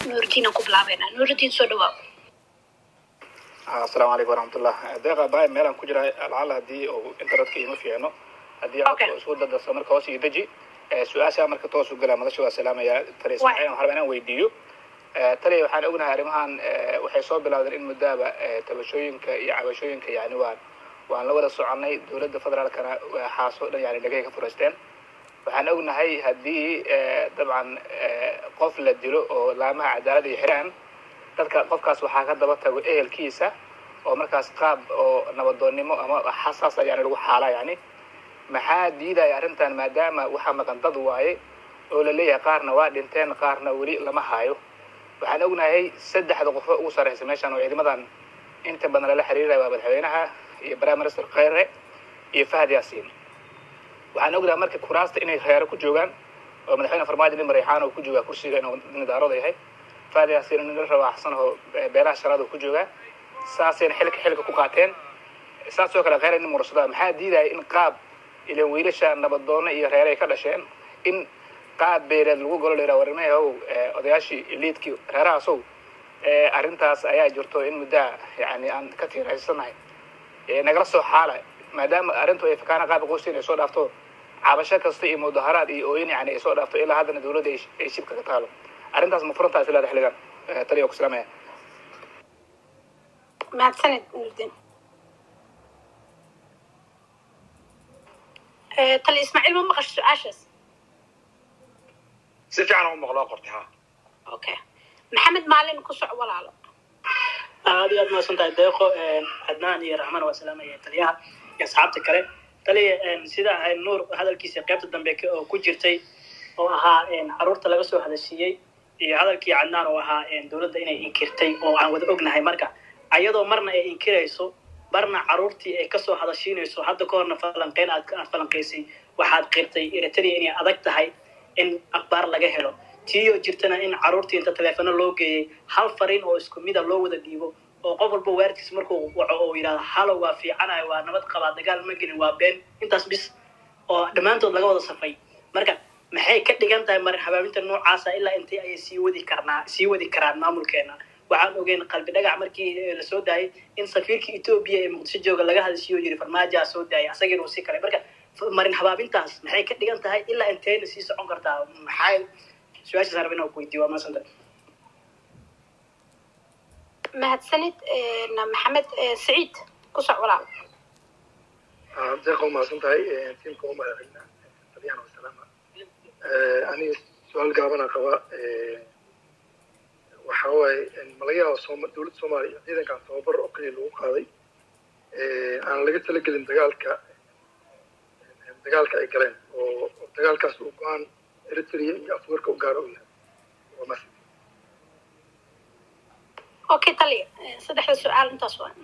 nuuridiin aan ku bilaabeynaa nuuridiin soo dhawaab asalaamu calaykum waraxmatullah deeqa bahay meelaan ku jira lacala haddii uu internetka ima fiicno haddii Okay. aan isku dadarsa marka hoos iyo deji Eh, su-aasha marka toos u gala madasha waa salaamaya tali ismaaciil waxaan rabaa inaan weydiiyo Eh, tali waxaan ognahay arrimahan eh, waxay soo bilowdeen in muddaaba eh, tabashooyinka iyo cabashooyinka yani waan waan la wada soconay dowladda federaalkana waxaasoo dhan yani dhagay ka furaysteen waxaan ognahay haddii eh, dabcan eh, qof la dilo oo laamaha cadaalada iyo xiraan dadka qofkaas waxaa ka daba tago ehelkiisa oo markaas qaab oo nabadoonnimo ama xasaas yani lagu xaala yani maxaa diidaya arrintan maadaama waxaa maqan dad waaye oo la leeyahay qaarna waa dhinteen qaarna weli lama haayo waxaan ognahay saddexda qofo ugu sarreysa meeshan oo ciidamadan inta badan lala xiriiraya waa madaxweynaha iyo prime minister kheyre iyo fahad yaasiin waxaan ognahay marka kuraasta inay reero ku joogaan oo madaxweyne farmaajo nin mareyxaan oo ku joogaa kursiga inuu nin daarooda yahay fahad yaasiin nin rawaaxsan oo beelaha shanaad oo ku joogaa saasayna xilka xilka ku qaateen saasoo kale kheyre nin mursadaa maxaa diidaya in qaab ilan wiilasha nabadoono iyo reeray ka dhasheen in qaab beereed lagu golo la yidhaha warnimayahow eh, odayaashii liidkii reerahaasow eh, arrintaas ayaa jirto in muddaa yani aan ka tiiraysanahay Eh, nagala soo xaala maadaama arrintu ay fakaana qaabka qoyska ay soo dhaafto cabasho kasta iyo mudaharaad iyo ooyin yani ay soo dhaafto ilaa haddana dowladda ay ay shibka ka taalo arrintaas ma furantaas ilaada xilligan Eh, taliya ku salaamaya mahadsanid nuuridiin Eh, tali ismaaciil ma maqasho su-aashaas si fiican u maqloo qortay ha okay maxamed maalin ku soc walaalo aad iyo aad mahadsan tahay deeqo cadnaan iyo raxmaan waa salaamaya taliyaha iyo asxaabta kale taliya sida ay nuur hadalkiisa qaybta dambe ka- oo ku jirtay oo ahaa caruurta laga soo hadashiiyey iyo hadalkii cadnaan oo ahaa dowladda inay inkirtay oo aan wada ognahay marka ayadoo marna ay inkirayso marna caruurtii ay kasoo hadashiinayso hadda ka horna falanqeyn aad aad falanqaysay waxaad qirtay eritrea inay adag tahay in akhbaar laga helo tiiyoo jirtana in caruurtii inta taleefano loo geeyey hal fariin oo isku mida loo wada dhiibo oo qof walba waarkiis markuu waco oo yidhahdo halo waa fiicanahay waa nabad qabaa dagaal ma gelin waa been intaas bis oo dhammaantood laga wada safay marka maxay ka dhigan tahay mar habaabinta noocaasa ilaa intay ayay sii wadi karnaa sii wadi karaan maamulkeena waxaan ogeyn qalbi dhagax markii eh, la soo daayay in safiirkii etoobiya ee muqdisho jooga laga hadashiyo yiri farmaajaa soo daayay asagiina uu sii kalay marka f- marin habaabintaas maxay ka dhigan tahay ilaa intayna sii socon kartaa maxay su-aashaas aan rabaa inaan ku weydiiyo waa maasanta mahadsanid eh, maxamed eh, saciid ku soc walaalo deeqa umahadsan tahay tiimka u madaxweyna taliyaan wasalaama aniga su-aal gaabana qaba waxa waaye malaga yaaba sooma dowladda soomaaliya ciidankan tababar oo kaliya lagu qaaday aan laga talagelin dagaalka dagaalka ay galeen oo oo dagaalkaas uu go-aan eritrea iyo afwarka u gaaro u yahay waa mas okay taliya eh, saddexda su-aal intaas waa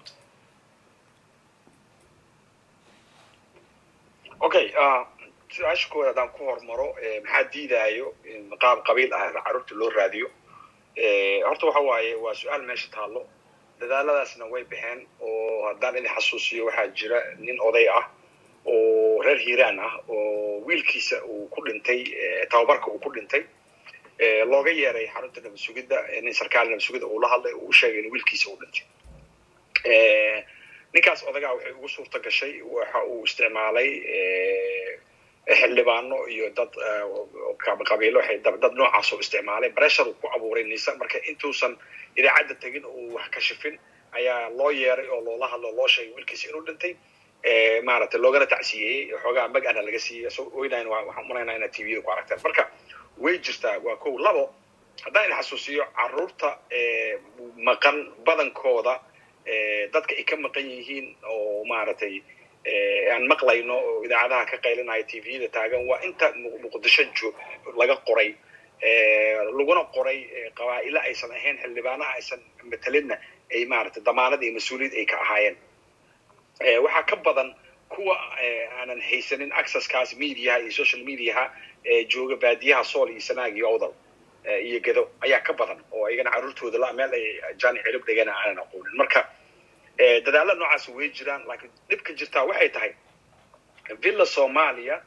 okay ah, su-aasha koowaad haddaan ku hormaro eh, maxaa diidaayo in qaab qabiil ah carruurta loo raadiyo Eh, horta waxa waaye waa su-aal meesha taallo dadaaladaasna way baxeen oo haddaan idin xasuusiyo waxaa jira nin oday ah oo reer hiiraan ah oo wiilkiisa uu ku dhintay eh, tababarka uu ku dhintay eh, looga yeeray xarunta nabad sugidda eh, nin sarkaal nabad sugidda uu la hadlay uu u sheegay in wiilkiisa uu dhintay Eh, ninkaas odagaa waxay ugu suurta gashay waxa uu isticmaalay eh, xildhibaano iyo dad eh, qab- qabiilo waxay dad dad noocaas oo isticmaalay pressure uu ku abuuray nisa marka intuusan idaacadda tegin uu wax kashifin ayaa loo yeeray oo loola hadlo loo sheegay wiilkiisa inuu dhintay eh, maaragtay loogana tacsiyeeyey xoogaa mag ana laga siiyey so oynayn waxaan umalaynaa inaad tvda ku aragteen marka way jirtaa waa kow labo haddaan idin xasuusiyo caruurta eh, maqan badankooda eh, dadka ay ka maqan yihiin oo maaragtay eh, aan maqlayno oo idaacadaha ka qaylinaya tvda taagan waa inta Mu- muqdisho joog laga qoray eh, laguna qoray eh, qabaa'ilo aysan ahayn xildhibaanaha aysan matalinna ay maaragtay damaanad iyo mas-uuliyad ay ka ahaayeen Eh, waxaa ka badan kuwa eh, aanan haysanin accesskaas mediaha iyo social mediaha ee jooga baadiyaha sool iyo sanaag iyo awdal eh, iyo gedo ayaa ka badan oo iyagana carruurtooda la meel ay jaani cirib dhigana aanan aqoonin marka eh, dadaalla noocaas way jiraan laakiin dhibka jirtaa waxay tahay villa soomaaliya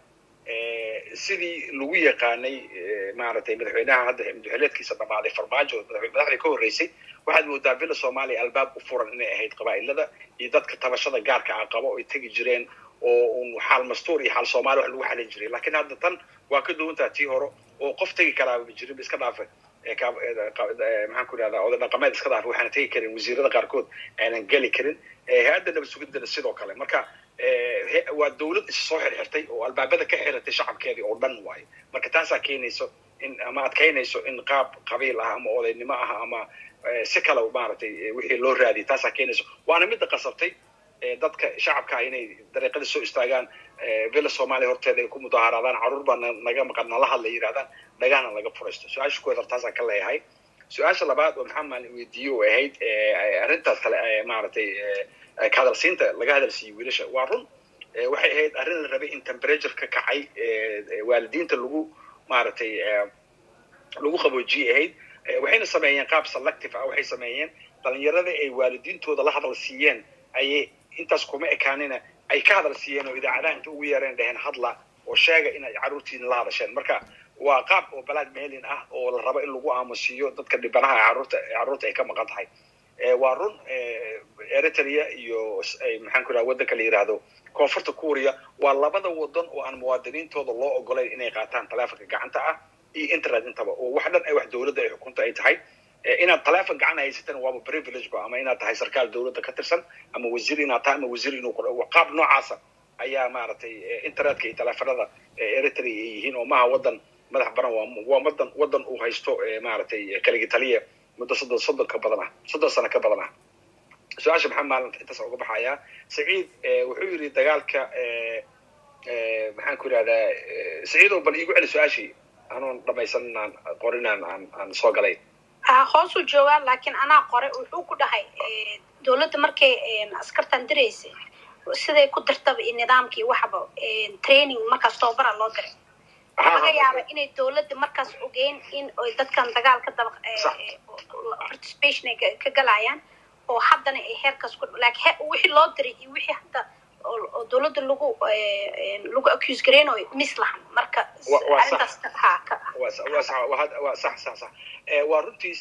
sidii lagu yaqaanay maaragtay madaxweynaha hadda madaxweyneedkiisa dhamaaday farmaajo madaxdii ka horreysay waxaad moodaa villa soomaaliya albaab u furan inay ahayd qabaa'ilada iyo dadka tabashada gaarka ah qabo ay tegi jireen oo un xaal mastuur iyo xaal soomaali wax lagu xalin jiray lakiin hadda tan waa ka duwantaa tii hore oo qof tegi karaaba jirin iska dhaafe maxaan ku idhahdaa oday dhaqameed iska dhaafe waxaana tegi karin wasiirada qaarkood aanan geli karin hay-adda nabad sugidana sidoo kale marka waa dawlad is soo xirxirtay oo albaabada ka xiratay shacabkeedii oo dhan waayo marka taasaa keenayso in ama adkaynayso in qaab qabiil ah ama odaynimo ah ama si kale maaragtay wixii loo raadiyay taasaa keenayso waana midda qasabtay dadka shacabka ah inay dariiqada soo istaagaan villa soomaaliya horteeda ay ku mudaaharaadaan caruur baa naga maqan nala hadla yidhahdaan dhagahna laga furaysto su-aasha kuweed hortaasaan ka leeyahay su-aasha labaad oo maxamed maalin weydiiye oo ahayd arrintaas kale maaragtay ka hadalsiinta laga hadalsiiyey wiilasha waa run waxay ahayd arrin la rabay in temperature ka kacay waalidiinta lagu maaragtay lagu qaboojiyey ahayd waxayna sameeyeen qaab selective ah waxay sameeyeen dhalinyarada ay waalidiintooda la hadal siiyeen ayay intaas kuma ekaanina ay ka hadal siiyeen oo idaacadaha inta ugu yeereen dheheen hadla oo sheega in ay carruurtiina la hadasheen marka waa qaab oo black mailin ah oo la rabo in lagu aamusiiyo dadka dhibanaha carruurta carruurta ay ka maqan tahay waa run eritrea iyo maxaan ku idhaha waddanka la yidhaahdo koonfurta kuuriya waa labada wadan oo aan muwaadiniintooda loo ogolayn inay qaataan taleefonka gacanta ah iyo internet intaba oo wax dhan ay wax dawladda ay xukunta ay tahay inaad taleefon gacan haysatan waaba privilege ba ama inaad tahay sarkaal dawladda ka tirsan ama wasiir inaad tahay ama wasiir inuu qaab noocaasa ayaa maaragtay internetka iyo taleefonada eritrea ay yihiin oo maaha wadan madax baran waa waa wadan wadan uu haysto maaragtay kaligi taliya muddo soddon soddon ka badan ah soddon sano ka badan ah su-aasha maxaa maalinta intaas uga baxayaa saciid wuxuu yidhi dagaalka maxaan ku idhahdaa saciid oo bal iigu celi su-aashii anoon dhamaysan inaan qorinaan aan aan soo galay hoosuu joogaa laakiin anaa qore wuxuu ku dhahay dawladda markay askartan diraysay siday ku dirtaba iyo nidaamkii waxba training markaas tababara loo diray laga yaaba inay dawladda markaas ogeyn in ay dadkan dagaal ka daba participation ay ka galayaan oo haddana ay heerkaas ku laakiin wixii loo diray iyo wixii hadda oo dawladda lagu lagu accuse gareynayo mislahan marka arrintaas ha waa sax sax sax waa runtiis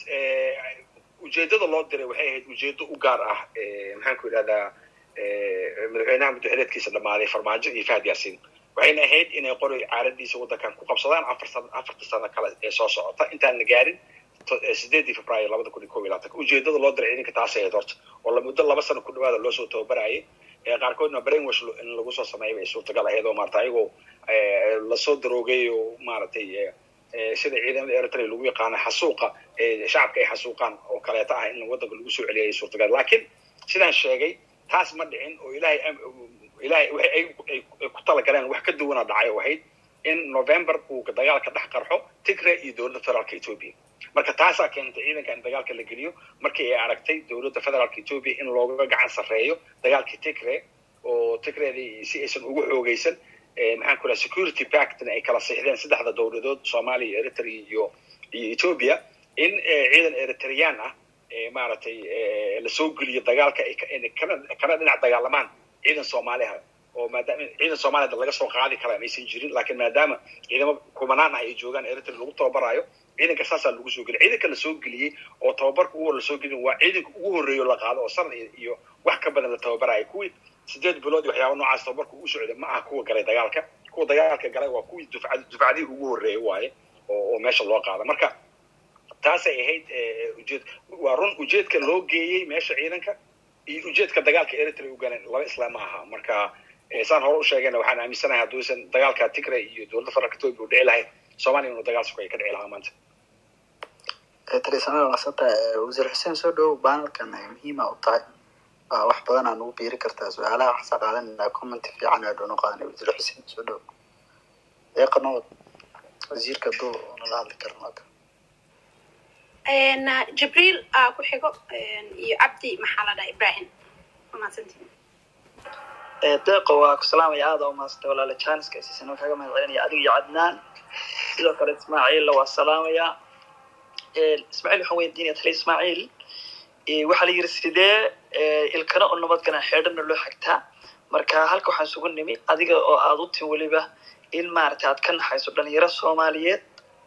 ujeedada loo diray waxay ahayd ujeedo u gaar ah maxaan ku idhahdaa madaxweynaha madaxweneedkiisa dhamaaday farmaajo iyo fahad yaasiin waxayna ahayd inay qoray caaradiisa waddankan ku qabsadaan afar san afarta sano kale ee soo socota intaan la gaarin sideedii februaayo labada kun iyo kob iyo labaatanka ujeedada loo diray ciidanka taasay ahayd horta oo la muddo laba sano ku dhawaada loo soo tababarayay qaarkoodna brainwash in lagu soo sameeyay bay suurtagal ahayd oo maarata ayagoo lasoo daroogay oo maaragtay sida ciidamada eritrea lagu yaqaano xasuuqa shacabka ay xasuuqaan oo kaleeta ah in waddanka lagu soo celiyay suurtagal laakiin sidaan sheegay taas ma dhicin oo ilaahay ilaahay waxay ay ku talagaleen wax ka duwana dhacay oo ahayd in november uu dagaalka dhex qarxo tigre iyo dowladda federaalka ethiopia marka taasaa keentay ciidanka in dagaalka la geliyo markii ay aragtay dowladda federaalka ethiopia in looga gacan sarreeyo dagaalkii tigre oo tigreedii si aysan ugu xoogaysan maxaan ku dhaha security pactna ay kala siixdeen saddexda dowladood soomaaliya eritrea iyo iyo ethiopia in ciidan eritrean ah maaragtay lasoo geliyo dagaalka kana kana dhinac dagaalamaan ciidan soomaaliha oo maadaama ciidan soomaliya laga soo qaadi karaa maysan jirin laakiin maadaama ciidamo kumanaan ah ay joogaan eritrea lagu tababaraayo ciidanka saasaa lagu soo geliyay ciidanka lasoo geliyey oo tababarka ugu hor lasoo gelin waa ciidanka ugu horreeyo la qaado oo sanad iyo wax ka badan la tababaraayo kuwii sideed bilood iyo waxyaaba noocaas tababarka ugu socday ma aha kuwa galay dagaalka kuwa dagaalka galay waa kuwii dufcad dufcadihii ugu horreeyay waaye oo oo meesha loo qaada marka taasay ahayd ujeed waa run ujeedka loo geeyey meesha ciidanka iyo ujeedka dagaalka eritrea u galeen laba isla ma aha marka saan hore u sheegayna waxaan aaminsanahay hadduusan dagaalka tigre iyo dowladda federaalka ethiopia u dhici lahayn soomaaliya inuu dagaal sugaya ka dhici lahaa maanta talisanada maasanta wasiir xuseen soo dhowow baanalkan muhiima u tahay wax badan aan ugu biiri kartaa su-aalaha waxaasa qaadanayna commenti fiican aa dhoona qaadanay wasiir xuseen soo dhowow eeqanood wasiirka duu nala hadli karno jibriil aa ku xigo iyo cabdi maxaa la dhaha ibrahim mahadsantiin deeqo waa ku salaamaya aada umaasanta walaala janiska siisana kaaga mahad celinaya adiga iyo cadnaan sidoo kale ismaaciilla waa salaamaya ismaaciil waxaan weydiinaya tali ismaaciil waxaa la yidhi sidee ilkana oo nabadgana xeedhana loo xigtaa marka halka waxaan isugu nimi adiga oo aada u tin weliba in maaragtay aad ka naxayso dhalinyaro soomaaliyeed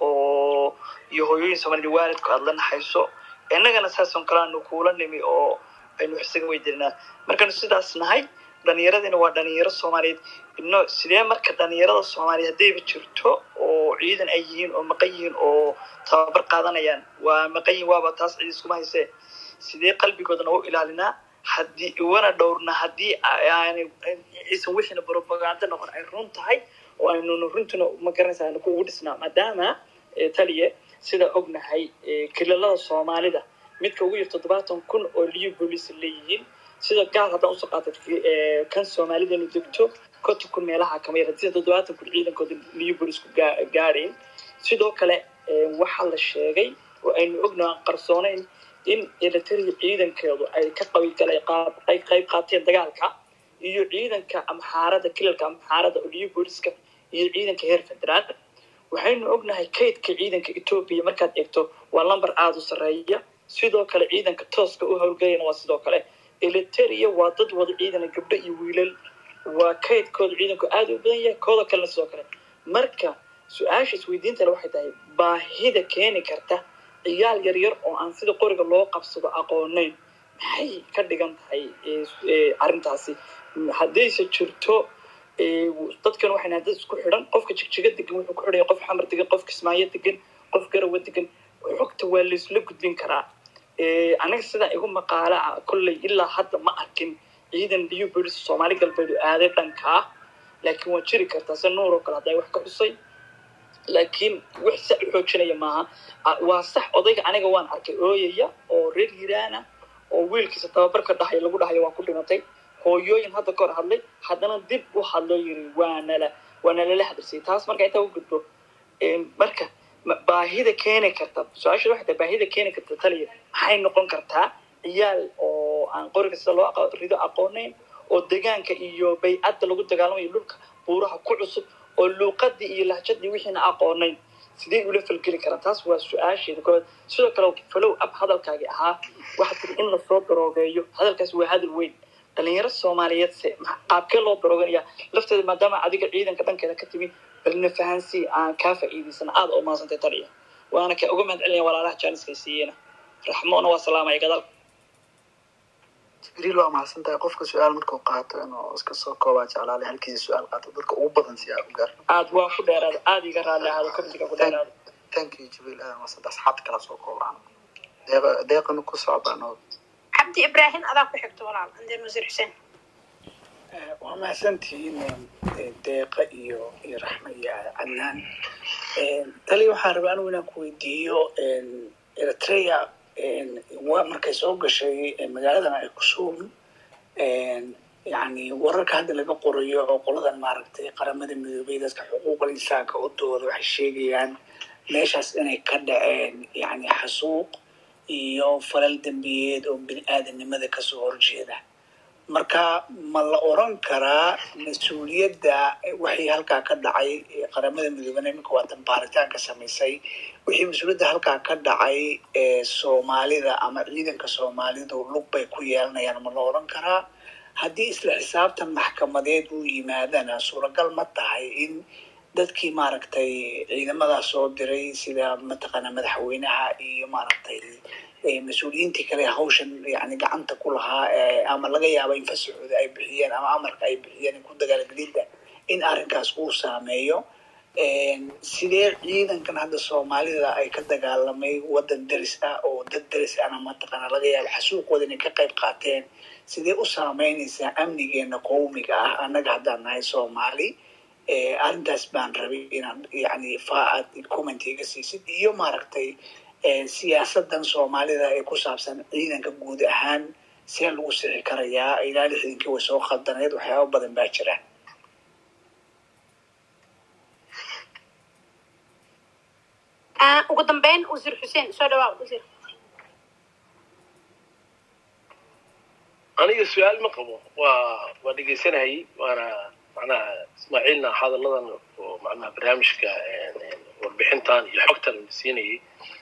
oo iyo hooyooyin soomaaliyed waalidku aad la naxayso innagana saason kale aanu kuula nimi oo aynu wax isaga weydiinaa markaanu sidaas nahay dhalinyaradina waa dhalinyaro soomaaliyeed ino sidee marka dhalinyarada soomaaliyeed haddayba jirto oo ciidan ay yihiin oo maqan yihiin oo tababar qaadanayaan waa maqan yihin waaba taas ciid iskuma haysee sidee qalbigoodana u ilaalinaa haddii iwana dhowrna haddii aanay aysan wixiina propaganda noqon ay run tahay oo aynuna runtuna ma garanaysa aynu kuugu dhisnaa maadaama taliye sida ognahay kilalada soomaalida midka ugu yar toddobaatan kun oo liyo booliis leeyihiin sida gaar haddaan usoo qaatay kan soomaalidanu degto konton kun meelaha kama yar sida toddobaatan kun ciidankooda liyo booliisku gaadhayn sidoo kale waxaa la sheegay oo aynu ognaha qarsoonayn in eritrea ciidankeedu ay ka qabigalay ay qayb qaateen dagaalka iyo ciidanka amxaarada kilalka amxaarada oo liyo booliiska iyo ciidanka heer federaal waxaynu ognahay kaydka ciidanka etoobiya markaad eegto waa lamber aada u sarreeya sidoo kale ciidanka tooska u howlgalayana waa sidoo kale eliteria waa dad wada ciidana gabdho iyo wiilal waa kaydkooda ciidanku aada u badan yahay kooda kalena sidoo kale marka su-aasha isweydiintale waxay tahay baahida keeni karta ciyaal yaryar oo aan sida qoriga loo qabsado aqooneyn maxay ka dhigan tahay arrintaasi haddayse jirto dadkan waxay nahay dad isku xidhan qofka jigjiga degan wuxuu ku xidhaya qof xamar degan qof kismaayo degan qof garawa degan xogta waa laysla gudbin karaa anaga sidaa igu maqaala ah kolley ilaa hadda ma arkin ciidan liyo bolis soomaali galbeed oo aaday dhanka ah laakiin waa jiri kartaa se nuur oo kale hadday wax ka xusay laakiin wax sa u xoojinaya maaha waa sax odayga aniga waan arkay ooyaya oo reer hiraana oo wiilkiisa tababarka dhahay lagu dhahayo waa ku dhimatay hooyooyin hadda ka hor hadlay haddana dib u hadloo yiri waanala waana lala hadalsiyay taas marka intaa u gudbo marka baahida keeni karta su-aasha waxay tahay baahida keeni karta taliya maxay noqon kartaa ciyaal oo aan qoriga sida loo rido aqooneyn oo degaanka iyo baycadda lagu dagaalamayo dhulka buuraha ku cusub oo luuqadii iyo lahjadii wixiina aqooneyn sidee ula falgeli karaa taas waa su-aasheeda koowaad sidoo kale follow up hadalkaagii ahaa waxaa tiri in lasoo daroogeeyo hadalkaas waa hadal weyn dhalinyaro soomaaliyeed se qaabkee loo darooganaya lafteeda maadaama adiga ciidanka dhankeeda ka timi balna fahansii aan kaa faa'iidaysana aada oo mahadsantay taliya waana ka uga mahad celinaya walaalaha jaaniska siiyena raxmoona waa salaamaya gadaal jibriil waa mahadsantahay qofka su-aal markuu qaato inuu iska soo koobaa jeclaale halkiisa su-aal qaato dadka ugu badan si aa u gaar aad waa ku dheeraada aada iga raalli ahaado comitiga ku dheeraada thank you jibriil aadan mahadsantahay asxaabta kala soo koobaan deeqa deeqana ku socdaan oo cabdi ibraahim adaa ku xigto walaal andeen wasiir xuseen waa mahadsantihiin deeqa iyo iyo raxma iyo cadnaan tali waxaan rabaa anigu inaan ku weydiiyo eritrea markay soo gashay magaaladan ay kusuum yani wararka hadda laga qorayo oo qoladan maaragtay qaramada midoobay dadka xuquuqal insaanka u dooda waxay sheegayaan meeshaas inay ka dhaceen yani xasuuq iyo falal dembiyeed oo bini aadanimada kasoo horjeeda marka ma la oran karaa mas-uuliyadda waxii halkaa ka dhacay qaramada midoobana iminka waatan baaritaanka samaysay wixii mas-uuliyadda halkaa ka dhacay ee soomaalida ama ciidanka soomaalidu lug bay ku yeelanayaan ma la oran karaa haddii isla xisaabtan maxkamadeed uu yimaadana suuragal ma tahay in dadkii maaragtay ciidamadaas soo diray sida mataqaana madaxweynaha iyo maaragtay mas-uuliyiintii kale hawshan yani gacanta ku lahaa ama laga yaaba in fasaxooda ay bixiyeen ama amarka ay bixiyeen ku dagaalgelinta in arrinkaas uu saameeyo sidee ciidankan hadda soomaalida ay ka dagaalamay wadan deris ah oo dad deris ahna mataqaana laga yaaba xasuuqooda inay ka qayb qaateen sidee u saameynaysaa amnigeena qowmiga ah annaga haddaan nahay soomaali arrintaas baan rabay inaan yani faaad comment iga siisid iyo maaragtay siyaasadan soomaalida ee ku saabsan ciidanka guud ahaan see lagu sixi karayaa ilaa lixdankii way soo khaldanayd waxyaaba badan baa jira ugu dambeyn wasiir xuseen soo dhawaa wasiir aniga su-aal ma qabo waa waa dhegeysanayay waana macnaha ismaaciilna hadalladan oo macnaha barnaamijka warbixintan iyo xogtan la siinayay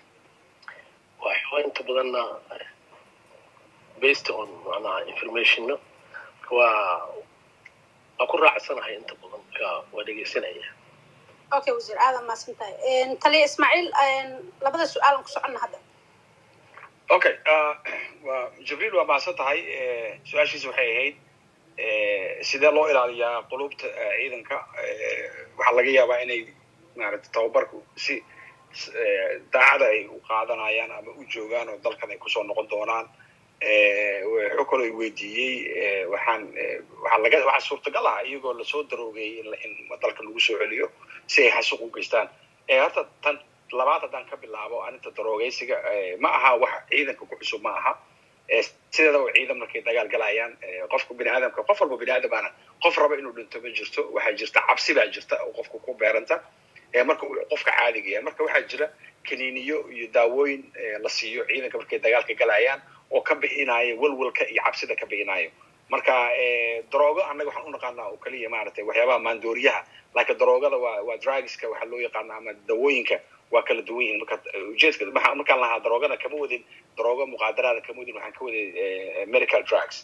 waa inta badanna based on macnaha informationno waa waa ku raacsanahay inta badan ka waa dhegeysanaya okay wasiir aadan maasan tahay taliya ismaaciil labada su-aalan ku soconna hadda okay wa jibriil waa mahadsan tahay su-aashiisa waxay ahayd sidee loo ilaaliyaa qulubta ciidanka waxaa laga yaabaa inay maaragtay tababarku si daacada ay u qaadanayaan ama u joogaan oo dalkan ay kusoo noqon doonaan wuxuu kaloo i weydiiyey waxaan waxaa laga waxaa suurtagal ah iyagoo lasoo daroogeeyey in dalka lagu soo celiyo si ay xasuuq u geystaan horta tan labaad haddaan ka bilaabo arrinta daroogeysiga ma aha wax ciidanka ku cusub ma aha sideeda oo ciidan markay dagaal galayaan qofka bini aadamka qof walba bini aadamana qof raba inuu dhinto ma jirto waxaa jirta cabsi baa jirta oo qofka ku beeranta marka uu qofka caadiga yahay marka waxaa jira kaniiniyo iyo daawooyin la siiyo ciidanka markay dagaalka galayaan oo ka bixinayo welwelka iyo cabsida ka bixinayo marka daroogo annaga waxaan u naqaanaa oo keliya maaragtay waxyaabaha maandooriyaha laakiin daroogada waa waa drugska waxaa loo yaqaana ama dawooyinka waa kala duwan yihiin marka ujeedka markaan lahaa daroogada kama wadin daroogo muqaadaraada kama wadin waxaan ka waday medical drugs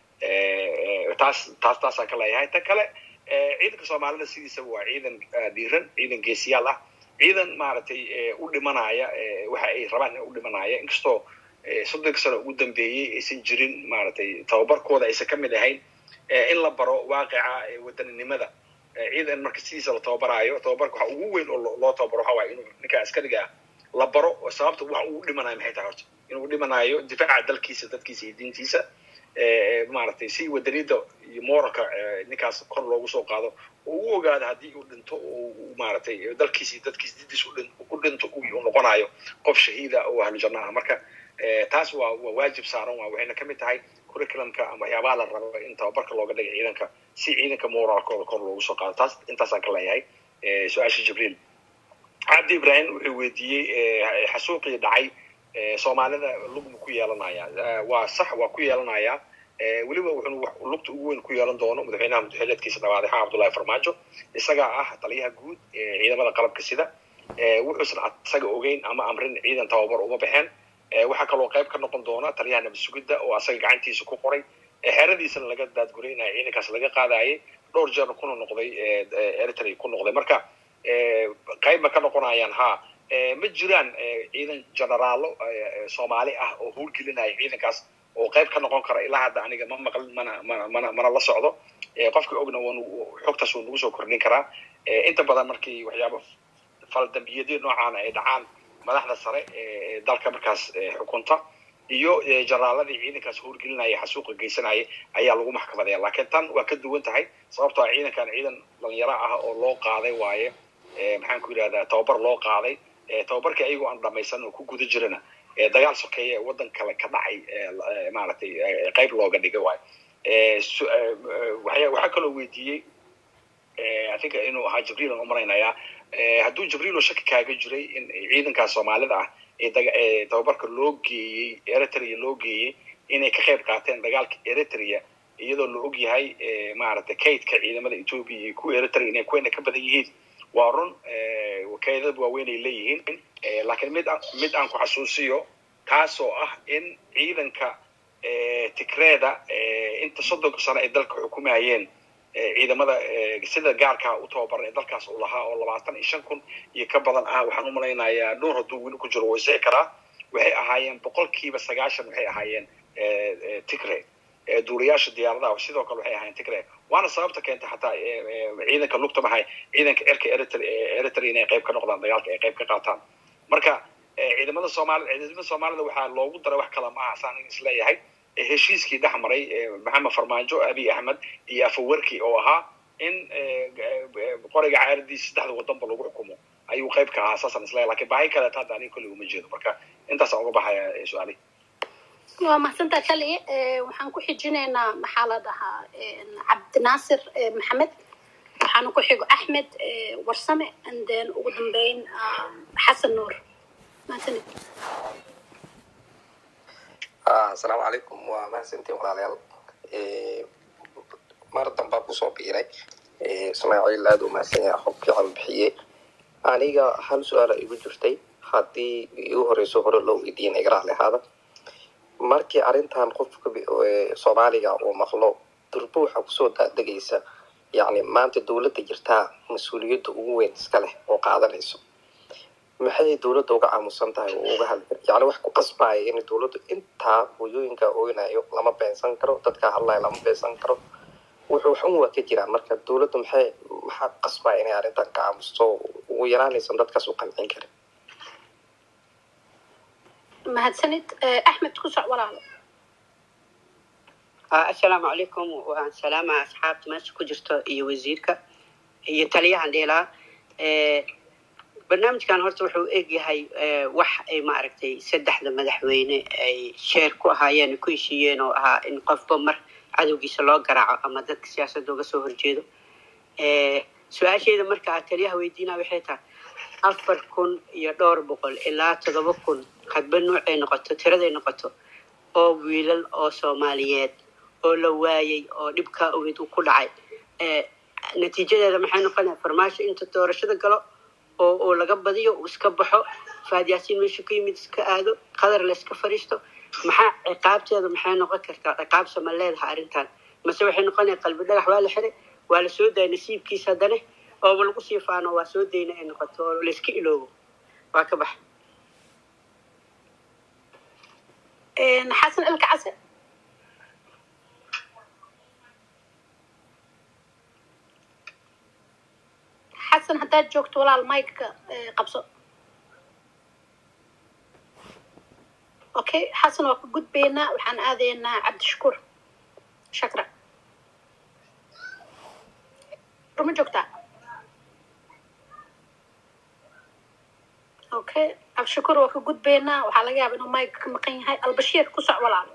taas taas taasaan ka leeyahay ta kale ciidanka soomaalida sidiisaba waa ciidan dhiiran ciidan geesiyaal ah ciidan maaragtay u dhimanaya waxa ay rabaan in u dhimanaya inkastoo soddonka sano ugu dambeeyey aysan jirin maaragtay tababarkooda aysan ka mid ahayn in la baro waaqica wadaninimada ciidan marka sidiisa la tababaraayo tababarka waxa ugu weyn oo loo tababaro waxa waaye inuu ninka askariga ah la baro sababta wax uu dhimanayo maxay tahay horta inuu dhimanayo difaaca dalkiisa dadkiisa iyo diintiisa maaragtay si wadanida iyo moralka ninkaas kor loogu soo qaado oo u ogaado haddii uu dhinto oo maaragtay dalkiisa iyo dadkiisa didiis u dhinto uu noqonayo qof shahiida oo ahlu janna ah marka taas waa waa waajib saaran waa waxayna ka mid tahay curriculumka ama waxyaabaha la rabo in tababarka looga dhigay ciidanka si ciidanka moralkooda kor loogu soo qaado taas intaasaan ka leeyahay su-aasha jibriil cabdi ibrahim wuxuu weydiiyey xasuuqii dhacay soomaalida lugbu ku yeelanaya waa sax waa ku yeelanaya weliba wuxuu lugta ugu weyn ku yeelan doono madaxweynaha madaxweyneedkiisa dhawaade xaa cabdullahi farmaajo isagaa ah taliyaha guud ciidamada qalabka sida wuxuusan isaga ogeyn ama amrin ciidan tababar uma baxeen waxaa kaloo qayb ka noqon doona taliyaha nabad sugidda oo asaga gacantiisa ku qoray xeradiisana laga daadguraynaya ciidankaas laga qaadayay dhowr jeer kuna noqday eritrea ku noqday marka qayb ma ka noqonayaan ha ma jiraan ciidan generaalo soomaali ah oo howlgelinaya ciidankaas oo qayb ka noqon kara ilaa hadda aniga ma maqlin mana mana mana mana la socdo qofka ogna waa xogtaas wuu nagu soo kordhin karaa inta badan markii waxyaaba faldambiyadii noocaana ay dhacaan madaxda sare ee dalka markaas xukunta iyo generaaladii ciidankaas howlgelinaya xasuuqa geysanaya ayaa lagu maxkamadaya laakiin tan waa ka duwan tahay sababtoo ah ciidankan ciidan dhalinyaro ah oo loo qaaday waaye maxaan ku yidhahdaa tababar loo qaaday tababarkii ayagoo aan dhamaysan oo ku guda jirana dagaal sokeeye ee waddan kale ka dhacay maaragtay qayb looga dhigay waayo waxaa kaloo weydiiyey atinka inuu ahaa jibriil aan umalaynayaa hadduu jibriil oo shaki kaaga jiray in ciidankaas soomaalida ah ee tababarka loo geeyey eritrea loo geeyey inay ka qayb qaateen dagaalka eritrea iyadoo la og yahay maaragtay kaydka ciidamada ethoopia iyo kuwa eritrea inay kuwayna ka badan yihiin waa run kaydad waaweyn ay leeyihiin laakiin mid mid aan ku xasuusiyo taasoo ah in ciidanka tigreeda inta soddonka sano ay dalka xukumayeen ciidamada sida gaarkaa u tababaran ee dalkaas uu lahaa oo labaatan iyo shan kun iyo ka badan ah waxaan umalaynayaa dhowr hadduu weli ku jiro wuu isixi karaa waxay ahaayeen boqolkiiba sagaashan waxay ahaayeen tigre duulayaasha diyaaradaha sidoo kale waxay ahaayeen tigre waana sababta keentay xataa ciidanka lugta mahay ciidanka erka eritrea inay qayb ka noqdaan dagaalka ay qayb ka qaataan marka ciidamada soomaalida ciidamada soomaalida waxaa loogu daray wax kale maaha saan isleeyahay heshiiskii dhex maray maxamed farmaajo abiy axmed iyo afawerki oo ahaa in qoriga caaradiisa saddexda wadanba lagu xukumo ayuu qayb ka ahaa saasaan isleeyahay lakin baahi kaleeta hadda aniga kolley uma jeedo marka intaasaan uga baxaya su-aalihi waa mahadsantaa kali waxaan ku xijinaynaa maxaa la dhahaa cabdinaasir maxamed waxaana ku xigo axmed warsame and then ugu dambeyn xasan nuur mahadsanid asalaamu calaykum waa mahadsantiin walaalayaal mar dambaa kusoo biiray ismaaciil aada u mahadsan yaha xog fiican bixiyey aniga hal su-aala igu jirtay haddii igu horeyso hore loo weydiiyan igaraha lehaada markii arrintan qofka soomaaliga uu maqlo durbo waxaa kusoo daadegaysa yacni maanta dowladda jirtaa mas-uuliyadda ugu weyn iska leh oo qaadanayso maxay dowladda uga aamusan tahay oo uga hadli yani wax ku qasbaya in dowladdu intaa hooyooyinka oynayo lama beensan karo dadka hadlaya lama beensan karo wuxuu xun waa ka jiraa marka dowladdu maxay maxaa qasbaya inay arrintan ka aamusto ugu yaraanaysan dadkaas u qancin karin mahadsanid axmed ku soc walaalo assalaamu calaykum waan salaamaha asxaabta meesha ku jirto iyo wasiirka iyo taliyahan dheelaa barnaamijkan horta wuxuu egyahay wax ay maaragtay saddexda madaxweyne ay sheer ku ahaayeen ku heshiiyeen oo ahaa in qofba mar cadowgiisa loo garaaco ama dadka siyaasadda uga soo horjeedo su-aasheeda marka taliyaha weydiinaa waxay tahay afar kun iyo dhowr boqol ilaa toddoba kun hadba nuucay noqoto tiraday noqoto oo wiilal oo soomaaliyeed oo la waayay oo dhibkaa ogeed uu ku dhacay natiijadeeda maxay noqonaya farmaasho inta doorashada galo oo oo laga badiyo uu iska baxo faad yaasiin meesha ku yimid iska aado qadar la iska fadhiisto maxaa ciqaabteeda maxay noqon kartaa ciqaabsa ma leedahay arrintan mase waxay noqonaya qalbi dhagax waa la xiray waa la soo daya nasiibkiisa haddane ooba lagu sii faano waa soo dayna ay noqoto oo layska iloobo waa ka baxa xasan ilka case xasan haddaad joogto walaal mike qabso okay xasan waa ka gudbaynaa waxaan aadaynaa cabdishakuur shakra ruma joogtaa okay cabdishakuur waa ka gudbaynaa waxaa laga yaaba inuu mike ka maqan yahay albashiir ku soc walaalo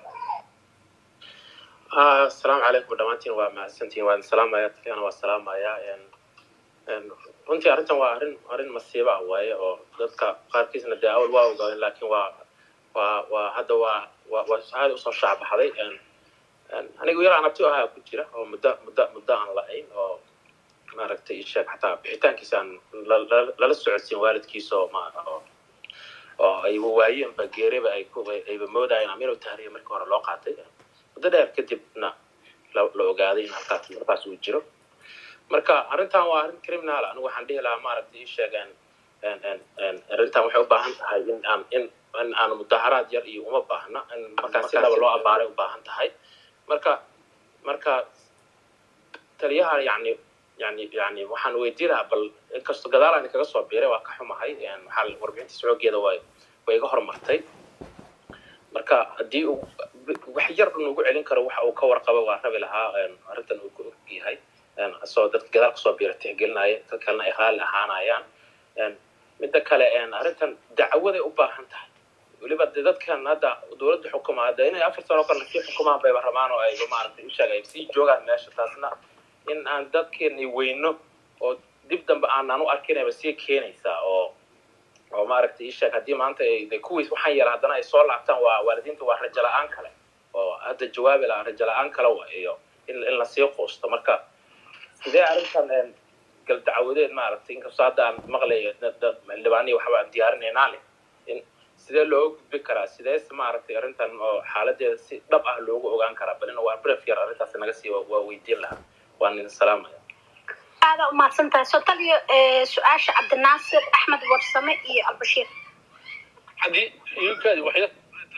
asalaamu calaykum dhammaantiin waa mahadsantihin waan salaamaya taliyana waa salaamaya runtii arrintan waa arrin arrin masiiba ah waaye oo dadka qaarkiisna dee awal waa ogaadeen laakiin waa waa waa hadda waa waa waa aada usoo shaacbaxday anigu yar aan abti ahaa ku jira oo muddo muddo muddo aan la-ayn oo maaragtay isheeg xataa bixitaankiisa aan lala socodsiin waalidkiisa oo ma oo oo ayba waayeenba geereba ay ku ayba moodayeen ama inuu tahriya markii hore loo qaatay muddo dheer kadibna la la ogaaday in halkaas markaas uu jiro marka arrintan waa arrin criminal anigu waxaan dhihi lahaa maaragtay ii sheegeen arrintan waxay u baahan tahay in aan in in aan mudaharaad yar iyo uma baahna in markaas si laba loo abaaray u baahan tahay marka marka taliyaha yani yani yani waxaan weydiin lahaa bal inkastoo gadaal aan kaga soo biiray waa ka xumahay waxaa warbixintiisa xoogeeda way way iga horumartay marka haddii uu wax yar nugu celin karo waxa uu ka warqabo waa rabi lahaa arrintan uu ku og yahay asoo dadka gadaal kasoo biira tixgelinaya dad kalena ay raali ahaanayaan midda kale arrintan dacwaday u baahan tahay weliba de dadkan hadda dowladda xukumaa de inay afar sano kale sii xukumaan bayba rabaan oo ayba maaragtay usheeg ay sii joogaan meesha taasna in aan dadkeeni weyno oo dib dambe aanaan u arkinayba sii keenaysaa oo oo maaragtay isheeg haddii maanta de kuwiis waxaan yara haddana ay soo laabtaan waa waalidiinta waa rajo la-aan kale oo hadda jawaabi lahaa rajo la-aan kale wa iyo in in lasii quusto marka sidee arrintan gal dacwadeed maaragtay inkastoo hadda aan maqlayo xildhibaaniya waxba aan diyaarinaynaa leh in sidee looga gudbi karaa sidees maaragtay arrintan oo xaaladeeda si dhab ah loogu ogaan karaa balina waa bref yar arrintaas naga sii waa weydiin lahaa waan idin salaamaya aada umahadsan tahay soo taliyo su-aasha cabdinaasir axmed warsame iyo albashiir haddii iyukaadi waxya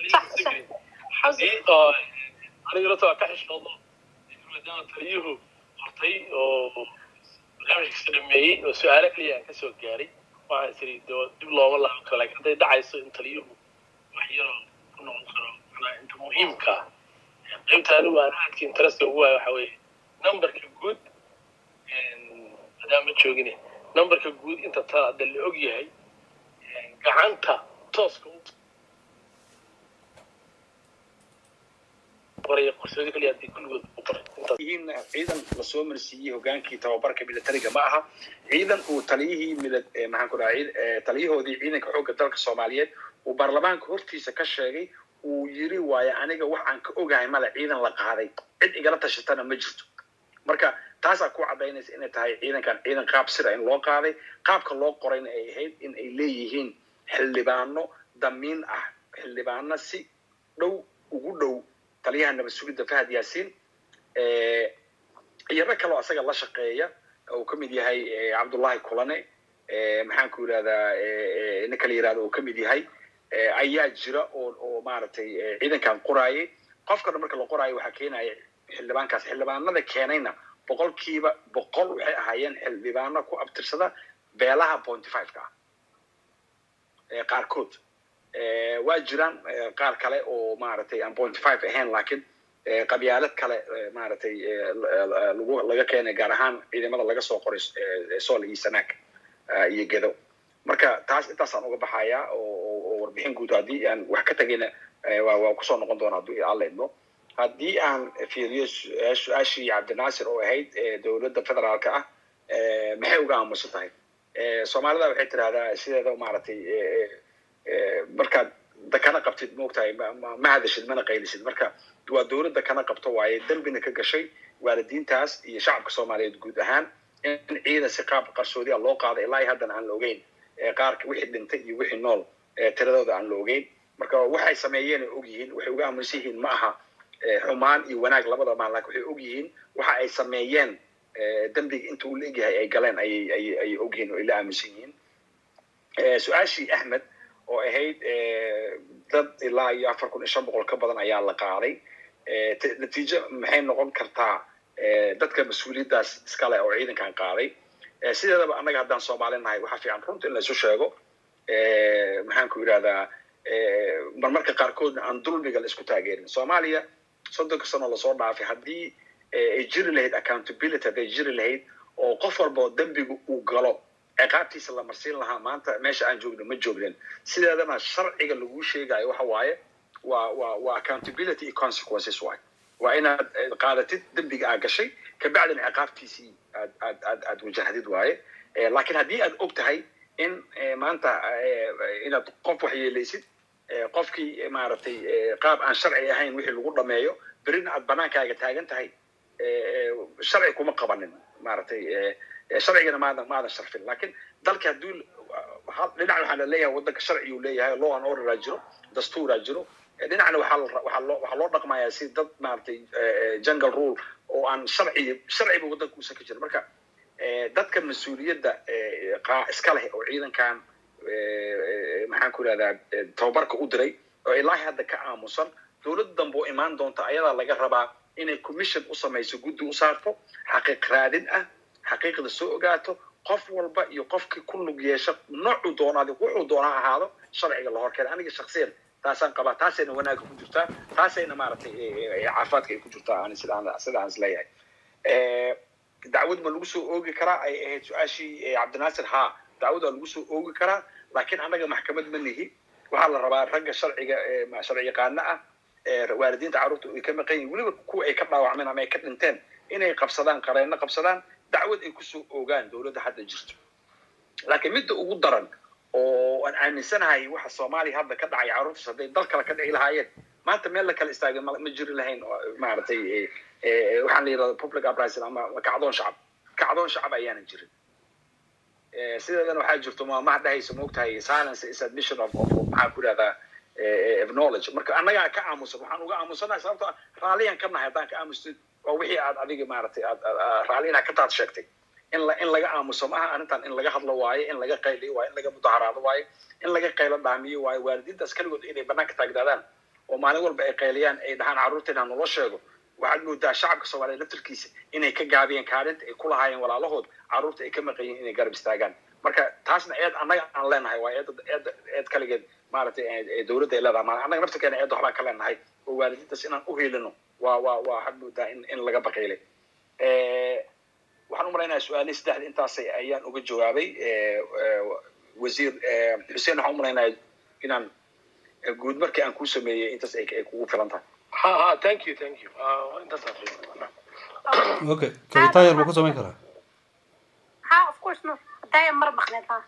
aniga lata waa ka xishoodo maadaama taliyuhu hortay oo barnaamijkiisa dhameeyey oo su-aalo keliya aan kasoo gaaray waxaan tiri dib looma laaban karo lakin hadday dhacayso in taliyuhu wax yaroo ku noqon karo manaa inta muhiimka ah qaybta anigu aan aadka interesta ugu waayo waxa weeye numberka guud haddaan ma joogine numberka guud inta taa hadda la og yahay gacanta tooska u qoraya qarsoodi keliya haddii kulligood u qoray intaas yihiin ciidan lasoo marsiiyey hogaankii tababarka militariga ma aha ciidan uu taliyihii mila maxaan ku dhaha taliyahoodii ciidanka xoogga dalka soomaaliyeed uu baarlamaanka hortiisa ka sheegay uu yiri waayo aniga wax aan ka ogahay male ciidan la qaaday cid igala tashatana ma jirto marka taasaa ku caddaynaysa inay tahay ciidankan ciidan qaab sira in loo qaaday qaabka loo qorayna ay ahayd in ay leeyihiin xildhibaano damiin ah xildhibaano si dhow ugu dhow taliyaha nabad sugidda fahad yaasiin iyo rag kaloo asaga la shaqeeya uu ka mid yahay cabdullahi kulane maxaan ku yidhahdaa ninka la yirahdo uu ka mid yahay ayaa jira oo oo maaragtay ciidankan qoraayay qofkana marka la qoraayo waxaa keenaya xildhibaankaas xildhibaanada keenayna boqolkiiba boqol waxay ahaayeen xildhibaano ku abtirsada beelaha pointy five-ka ah qaarkood waa jiraan qaar kale oo maaragtay aan pointy five ahayn laakiin qabyaalad kale maaragtay lagu laga keenay gaar ahaan ciidamada laga soo qoray sool iyo sanaag iyo gedo marka taas intaasaan uga baxayaa oo warbixin guud haddii aan wax ka tegayna waa kusoo noqon doona hadduu alla idmo haddii aan fiiriyo su-aashii cabdinaasir oo ahayd dowladda federaalka ah maxay uga aamusan tahay soomaalida waxay tirahdaa sideeda maaragtay markaad dakana qabtid moogtahay ma hadashid mana qaylisid marka waa dowladda kana qabto waaye dembina ka gashay waalidiintaas iyo shacabka soomaaliyeed guud ahaan in ciidan si qaab qarsoodiya loo qaado ilaa iyo haddana aan la ogeyn qaarka wixii dhintay iyo wixii nool tiradooda aan la ogeyn marka waxay sameeyeen ay og yihiin waxay uga aaminsan yihiin ma aha xumaan iyo wanaag labada maan lakin waxay og yihiin waxa ay sameeyeen dembiga inta uu la egyahay ay galeen ayay ayay ayay og yihiin oo ay la aaminsan yihiin su-aashii axmed oo ahayd dad ilaa iyo afar kun iyo shan boqol ka badan ayaa la qaaday natiijo maxay noqon kartaa dadka mas-uuliyaddaas iskale oo ciidankan qaaday sideedaba annaga haddaan soomaali nahay waxaa fiican runta in la isu sheego maxaan ku yidhahdaa marmarka qaarkoodna aan dulmiga la isku taageerin soomaaliya soddonka sano lasoo dhaafay haddii ay jiri lahayd accountability hadday jiri lahayd oo qof walba oo dembiga uu galo ciqaabtiisa la marsiin lahaa maanta meesha aan joogno ma joognen sideedana sharciga laguu sheegayo waxa waaye waa waa waa accountability iyo consequences waay waa inaad qaadatid dembiga aa gashay kabacdina ciqaabtiisii aad aad aad aad wajahdid waaye laakiin haddii aad og tahay in maanta inaad qof waxyeelaysid qofkii maaragtay qaab aan sharci ahayn wixii lagu dhameeyo berina aad banaankaaga taagan tahay sharci kuma qabanin maaragtay sharcigana maadan maadan sharfin lakin dalka hadduu dhinac waxaa la leeyahay waddanka sharciyuu leeyahay law and orderaa jiro dastuuraa jiro dhinacna waxaa waxaa loo waxaa loo dhaqmayaa si dad maaragtay jungle rule oo aan sharci sharciba waddanka uusan ka jirin marka dadka mas-uuliyadda iska leh oo ciidankan maxaan ku ihahdaa tababarka u diray oo ilaahi hadda ka aamusan dowlad dambe oo imaan doonta ayadaa laga rabaa inay commission u samayso guddi u saarto xaqiiq raadin ah xaqiiqda soo ogaato qof walba iyo qofkii ku lug yeesha noocuu doonaadi wuxuu doonaa ahaado sharciga la horkeena aniga shaksiyan taasaan qabaa taasayna wanaagga ku jirtaa taasayna maaragtay caafimaadka ay ku jirtaa ani sidaan sidaan is leeyahay dacwad ma lagu soo oogi karaa ay ahayd su-aashii cabdinaasir haa dacwad waa lagu soo oogi karaa laakiin annaga maxkamad ma nihi waxaa la rabaa ragga sharciga sharci yaqaano ah waalidiinta carruurta ay ka maqan yihin weliba kuwa ay ka dhaawacmeen ama ay ka dhinteen inay qabsadaan qareenno qabsadaan dacwad ay kusoo oogaan dowladda hadda jirto laakiin midda ugu daran oo aan aaminsanahay waxa soomaaliya hadda ka dhacay carruurtaas hadday dal kale ka dhici lahaayeen maanta meel la kala istaagay ma jiri lahayn maaragtay waxaan la yidhahda public uprising ama kacdoon shacab kacdoon shacab ayaanan jirin sideedana waxaa jirto maamaha dhahaysa moogtahay silence is admission of of maxaan ku idhahdaa of knowledge marka annagaa ka aamusan waxaan uga aamusanahay sababto raalliyaan ka nahay haddaan ka aamustid waa wixii aad adiga maaragtay aad raalli inaad ka taad sheegtay in la in laga aamuso maaha arrintan in laga hadlo waayo in laga qayliyo waayo in laga mudaharaado waayo in laga qaylo dhaamiyo waayo waalidiintaas keligood inay banaanka taagdaadaan oo maalin walba ay qayliyaan ay dhahaan carruurteena nolo sheego waxaad moodaa shacabka soomaaliya laftarkiisa inay ka gaabiyeen kaalinta ay ku lahaayeen walaalahood carruurta ay ka maqan yihiin inay garab istaagaan marka taasna eed annaga aan leenahay waa eed eed eed kaligeed maaragtay dowladda ay leedahay ma annaga naftarkeena eed waxbaan ka leenahay oo waalidiintaas inaan u helino waa waa waa waxaad moodaa in in laga baqiilay waxaan u malaynayaa su-aalihii saddexda intaas ayaan uga jawaabay wasiir xuseen waxaan u malaynayaa inaan guud markii aan kuu sameeyey intaas ay kugu filan tahay ha ha thank you thank you intaas okay kabitaayar buu ku samayn karaa ha of course no hadaya mar maqneed ha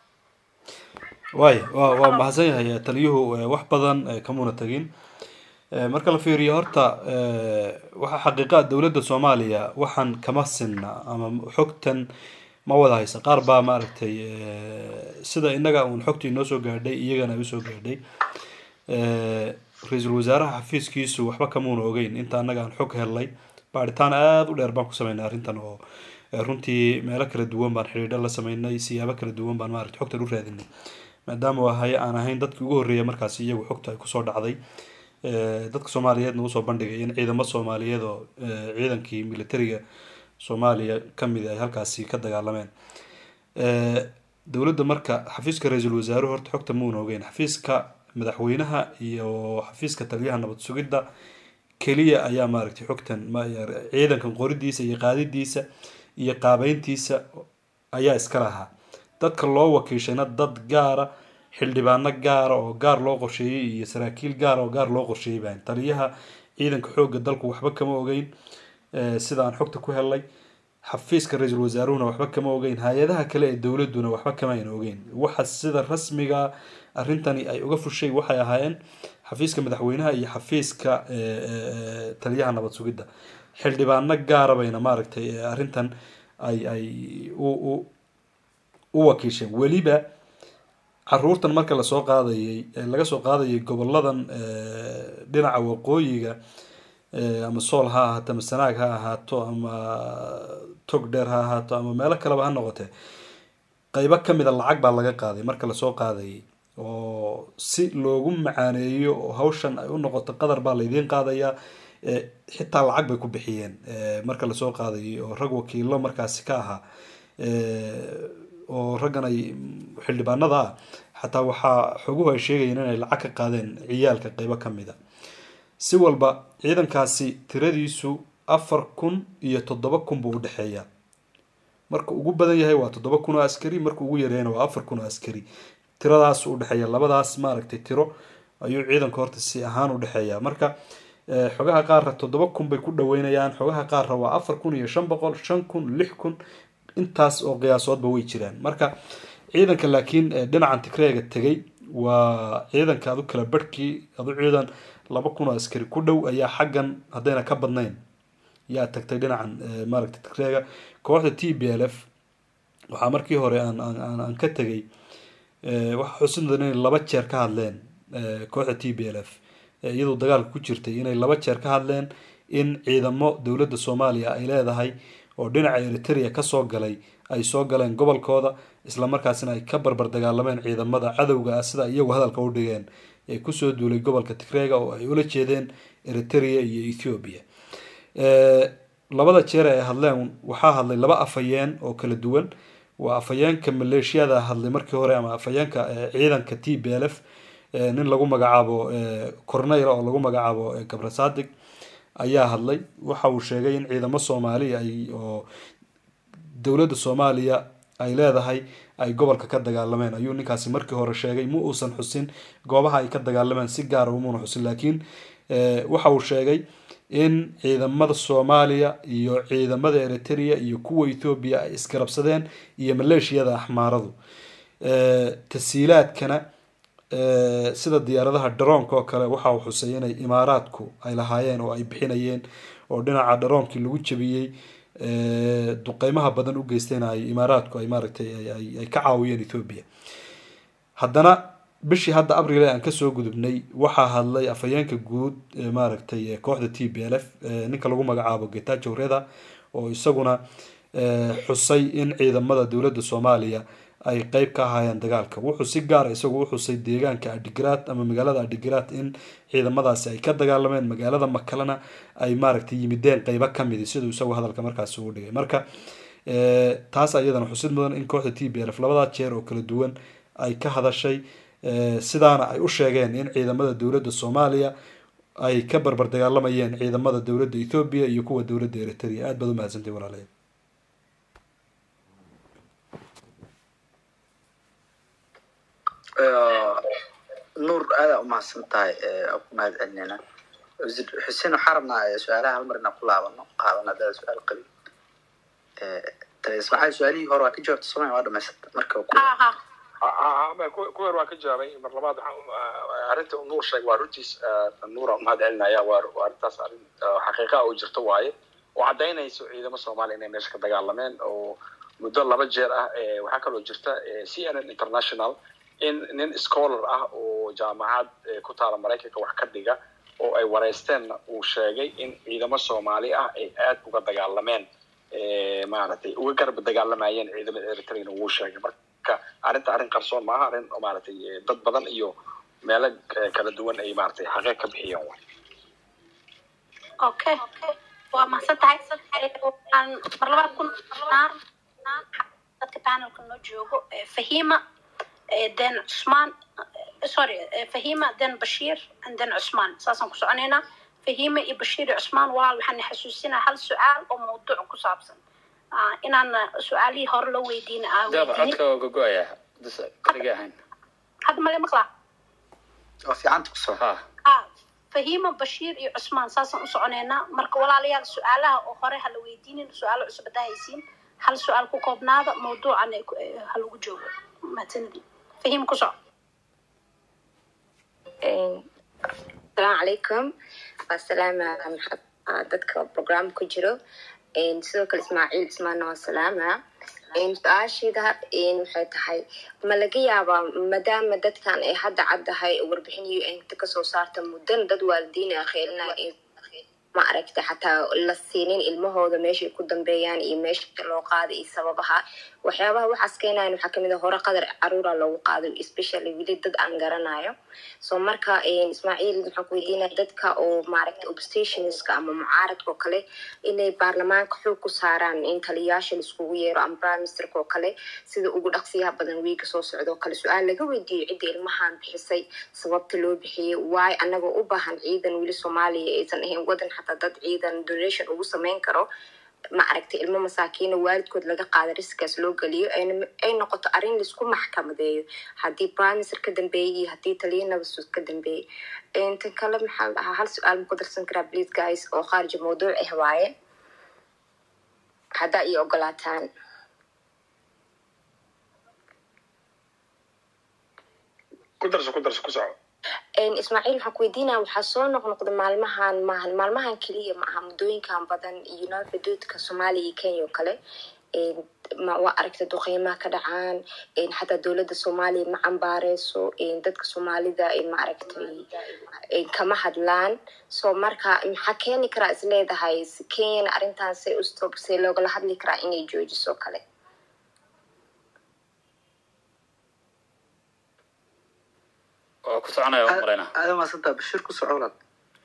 waay waa waa mahadsan yahay taliyuhu wax badan kamuna tegin marka la fiiriyo horta waxaa xaqiiqa dowladda soomaaliya waxaan kama sinna ama xogtan ma wada haysa qaar baa maaragtay sida innaga uun xogtii noo soo gaadhay iyagana ay usoo gaadhay ra-iisul wasaaraha xafiiskiisu waxba kamuuna ogeyn inta annaga aan xog helnay baaritaan aada u dheer baan ku sameynay arrintan oo runtii meelo kala duwan baan xidhiidho la sameynay siyaabo kala duwan baan maaragtay xogtan u raadinay maadaama wahay aan ahayn dadkii ugu horreeya markaasi iyagu xogta ay kusoo dhacday dadka soomaaliyeedna usoo bandhigay in ciidamo soomaaliyeed oo ciidankii militariga soomaaliya kamid ay halkaasi ka dagaalameen dowladda marka xafiiska ra-iisul wasaaruhu horta xogta muuna ogeyn xafiiska madaxweynaha iyo xafiiska taliyaha nabad sugidda keliya ayaa maaragtay xogtan ciidankan qoridiisa iyo qaadidiisa iyo qaabeyntiisa ayaa iska lahaa dadka loo wakiishayna dad gaara xildhibaano gaara oo gaar loo qorsheeyey iyo saraakiil gaara oo gaar loo qorsheeyey baan taliyaha ciidanka xoogga dalku waxba kama ogeyn sida aan xogta ku helnay xafiiska ra-iisul wasaaruhuna waxba kama ogeyn hay-adaha kale ee dowladuna waxba kama ayna ogeyn waxa sida rasmiga arrintani ay uga fushay waxay ahaayeen xafiiska madaxweynaha iyo xafiiska taliyaha nabad sugidda xildhibaano gaara bayna maaragtay arrintan ay ay u u wakiisheen weliba caruurtan marka lasoo qaadayay laga soo qaadayay goboladan dhinaca waqooyiga ama sool ha ahaato ama sanaag ha ahaato ama tog dheer ha ahaato ama meelo kaleba ha noqotee qeybo kamida lacag baa laga qaaday marka lasoo qaadayay oo si loogu macaaneeyo oo hawshan ay u noqoto qadar baa laydiin qaadayaa xitaa lacag bay ku bixiyeen marka lasoo qaadayay oo rag wakiilo markaasi ka ahaa oo raggan ay xildhibaanada ah xataa waxaa xoguhu ay sheegayeen inay lacag ka qaadeen ciyaalka qeybo kamida si walba ciidankaasi tiradiisu afar kun iyo toddoba kun buu udhexeeyaa marka ugu badan yahay waa toddoba kun oo askari marka ugu yareeyana waa afar kun oo askari tiradaas udhexeeya labadaas maaragtay tiro ayuu ciidanka horta si ahaan udhexeeya marka xogaha qaarra toddoba kun bay ku dhaweynayaan xogaha qaarra waa afar kun iyo shan boqol shan kun lix kun intaas oo qiyaasoodba way jiraan marka ciidanka laakiin dhinacan tigreega tegay waa ciidanka adu kala barhkii adu ciidan laba kun oo askari ku dhow ayaa xaggan haddayna ka badnayn yaa tagtay dhinacan maaragtay tigreega kooxda t b l f waxaa markii hore aan aan aan ka tegay waxaa xusid mudan inay laba jeer ka hadleen kooxda t b l f iyadoo dagaalka ku jirtay inay laba jeer ka hadleen in ciidamo dowladda soomaaliya ay leedahay oo dhinaca eritrea kasoo galay ay soo galeen gobolkooda islamarkaasina ay ka barbar dagaalameen ciidamada cadowga ah sida iyagu hadalka u dhigeen ee kusoo duulay gobolka tigreega oo ay ula jeedeen eritrea iyo ethiopia labada jeer ay hadleen waxaa hadlay laba afhayeen oo kala duwan waa afhayeenka maleeshiyada hadlay markii hore ama afhayeenka ciidanka t b l f nin lagu magacaabo corneyl oo lagu magacaabo gabrasadig ayaa hadlay waxa uu sheegay in ciidamo soomaali ay oo dowladda soomaaliya ay leedahay ay gobolka ka dagaalameen ayuu ninkaasi markii hore sheegay ma uusan xusin goobaha ay ka dagaalameen si gaara umuuna xusin laakiin waxa uu sheegay in ciidamada soomaaliya iyo ciidamada eritrea iyo kuwa ethoobiya ay isgarabsadeen iyo maleeshiyada axmaaradu tasiilaadkana sida diyaaradaha dharoonka oo kale waxa uu xusay inay imaaraadku ay lahaayeen oo ay bixinayeen oo dhinaca dharoonkii lagu jabiyey duqeymaha badan u geystayna ay imaaraadku ay maaragtay ay ka caawiyeen ethoobia haddana bishii hadda abril aan kasoo gudubnay waxaa hadlay afhayeenka guud maaragtay kooxda t b l f ninka lagu magacaabo getajo reda oo isaguna xusay in ciidamada dowladda soomaaliya ay qeyb ka ahaayeen dagaalka wuxuu si gaara isagu u xusay deegaanka adigaraad ama magaalada adigaraad in ciidamadaasi ay ka dagaalameen magaalada makalena ay maaragtay yimideen qeybo kamidi siduu isagu hadalka markaasi ugu dhigay marka taas iyadana xusid mudan in kooxda t b l f labadaa jeer oo kala duwan ay ka hadashay sidaana ay u sheegeen in ciidamada dowladda soomaaliya ay ka barbar dagaalamayeen ciidamada dowladda ethoobiya iyo kuwa dowladda eritrea aad baad umahadsantay walaalayaal nuur aadaa umahadsan tahay ku mahad celinayna xuseen waxaa rabnaa su-aalaha hal mar inaan ku laabano qaadana hadada su-aal qabin ismaaciil su-aalihii hore waa ka jawaabta soomaya waa dhamaysata marka ku yar waa ka jawaabay mar labaad arrinta nuur sheeg waa runtiis nuura umahad celinaya waa arrintaas arrin xaqiiqa oo jirto waaye oo caddaynayso ciidamo soomaaliya inay meesha ka dagaalameen oo muddo laba jeer ah waxaa kaloo jirta c n n international in nin scholar ah oo jaamacad ku taala maraykanka wax ka dhiga oo ay wareysteenna uu sheegay in ciidamo soomaali ah ay aad uga dagaalameen maaragtay uga garab dagaalamayeen ciidamada eritreana wuu sheegay marka arrinta arrin qarsoon maaha arrin maaragtay dad badan iyo meelo kala duwan ay maaragtay xaqeeq ka bixiyeen way okay waa mahadsan tahay waxaan mar labaad ku noqonaa dadka panelka noo joogo fahima then cusmaan sorry fahima then bashiir and then cusmaan saasaan ku soconaynaa fahima iyo bashiir iyo cusmaan walaal waxaan xasuusinaa hal su-aal oo mawduuc ku saabsan inaan su-aalihii hore loo weydiin daba codka waa gogo-aya kaliga ahayn hadda male maqlaa oo fiicanta kusoo fahima bashiir iyo cusmaan saasaan u soconaynaa marka walaalayaal su-aalaha oo hore ha la weydiinin su-aalo cusub haddaa haysiin hal su-aal ku koobnaada mawduucan ha lagu joogo mahadsanidin fahim ku soco asalaamu calaykum waa salaama dadka program ku jiro sidoo kale ismaaciil ismaana waa salaama su-aasheeda waxay tahay ma laga yaabaa maadaama dadkan ay hadda caddahay warbixin un kasoo saarta muddan dad waalidiin a kheelina ma aragta xataa la siinin ilmahooda meeshay ku dambeeyaan iyo meesha loo qaaday iyo sababaha waxyaabaha waxaas keenayan waxaa kamid a hore qadar caruura loogu qaaday especially weli dad aan garanayo so marka ismaaciil maxaan ku weydiinaya dadka oo maaragta obstationska ama mucaaradka oo kale inay baarlamaanka xoog ku saaraan in taliyayaasha laiskugu yeero ama prime ministerka oo kale sida ugu dhaqsiyaha badan wiiga soo socda oo kale su-aal laga weydiiyo cidda ilmahan bixisay sababta loo bixiyey waayo anagoo u baahan ciidan weli soomaaliya aysan ahayn wadan xataa dad ciidan donation ugu sameyn karo ma aragtay ilmo masaakiina waalidkood laga qaada riskaas loo geliyo ay noqoto arrin laisku maxkamadeeyo haddii priminister ka dambeeyey iyo haddii taliya nabasud ka dambeeyey tan kale maxaa ahaa hal su-aal ma ku darsan karaa please guys oo khaarija mawduuc ah waaye haddaa iyo ogolaataan ku darso ku darso ku soco ismaaciil waxaan ku weydiinaya waxaa soo noqnoqda maalmahan maahan maalmahan keliya ma aha muddooyinkan badan iyo nal xuduudka soomaaliya iyo kenya oo kale waa aragta duqeymaha ka dhacaan xataa dowladda soomaaliya ma cambaareyso dadka soomaalida ma aragtay kama hadlaan so marka maxaa keeni karaa is leedahay kenyana arrintan say ustop see loogala hadli karaa inay joojiso kale waa ku soconaya waan malayna aada maasanta bashir ku soco walaal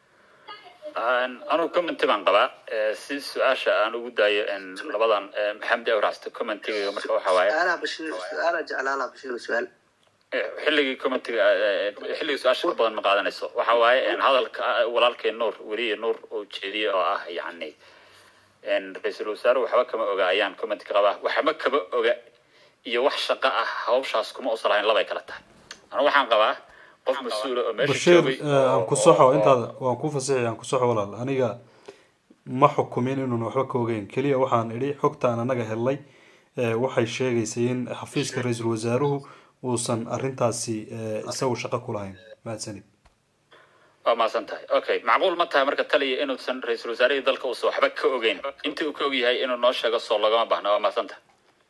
anugu commenty baan qabaa si su-aasha aan ugu daayo labadan maxamed awracsta commentiga marka waxa waaye su-aalaha bashir su-aala jeclaalaha bashir su-aal xilligii commentiga xilligii su-aasha ka badan ma qaadanayso waxa waaye hadalka walaalkay nuur weliye nuur oo jeediye oo ah yacni ra-iisul wasaare waxba kama oga ayaan commenti ka qabaa waxba kama oga iyo wax shaqo ah hawshaas kuma usan lahayn labay kala tahay anu waxaan qabaa qof mas-uula oo meesha bashiir joogay aan ku soxo intaada waan ku fasixi aan ku soxo walaal aniga ma xukumin inuun waxba ka ogeyn keliya waxaan idhi xogtaan anaga helnay waxay sheegaysay in xafiiska ra-iisul wasaaruhu uusan arrintaasi isagu shaqo ku lahayn mahadsanid waa mahadsan tahay okay macquul ma tahay marka taliya inuusan ra-iisul wasaarihii dalka uusan waxba ka ogeyn intii uu ka og yahay inuu noo sheego soo lagama baahna waa mahadsan tahay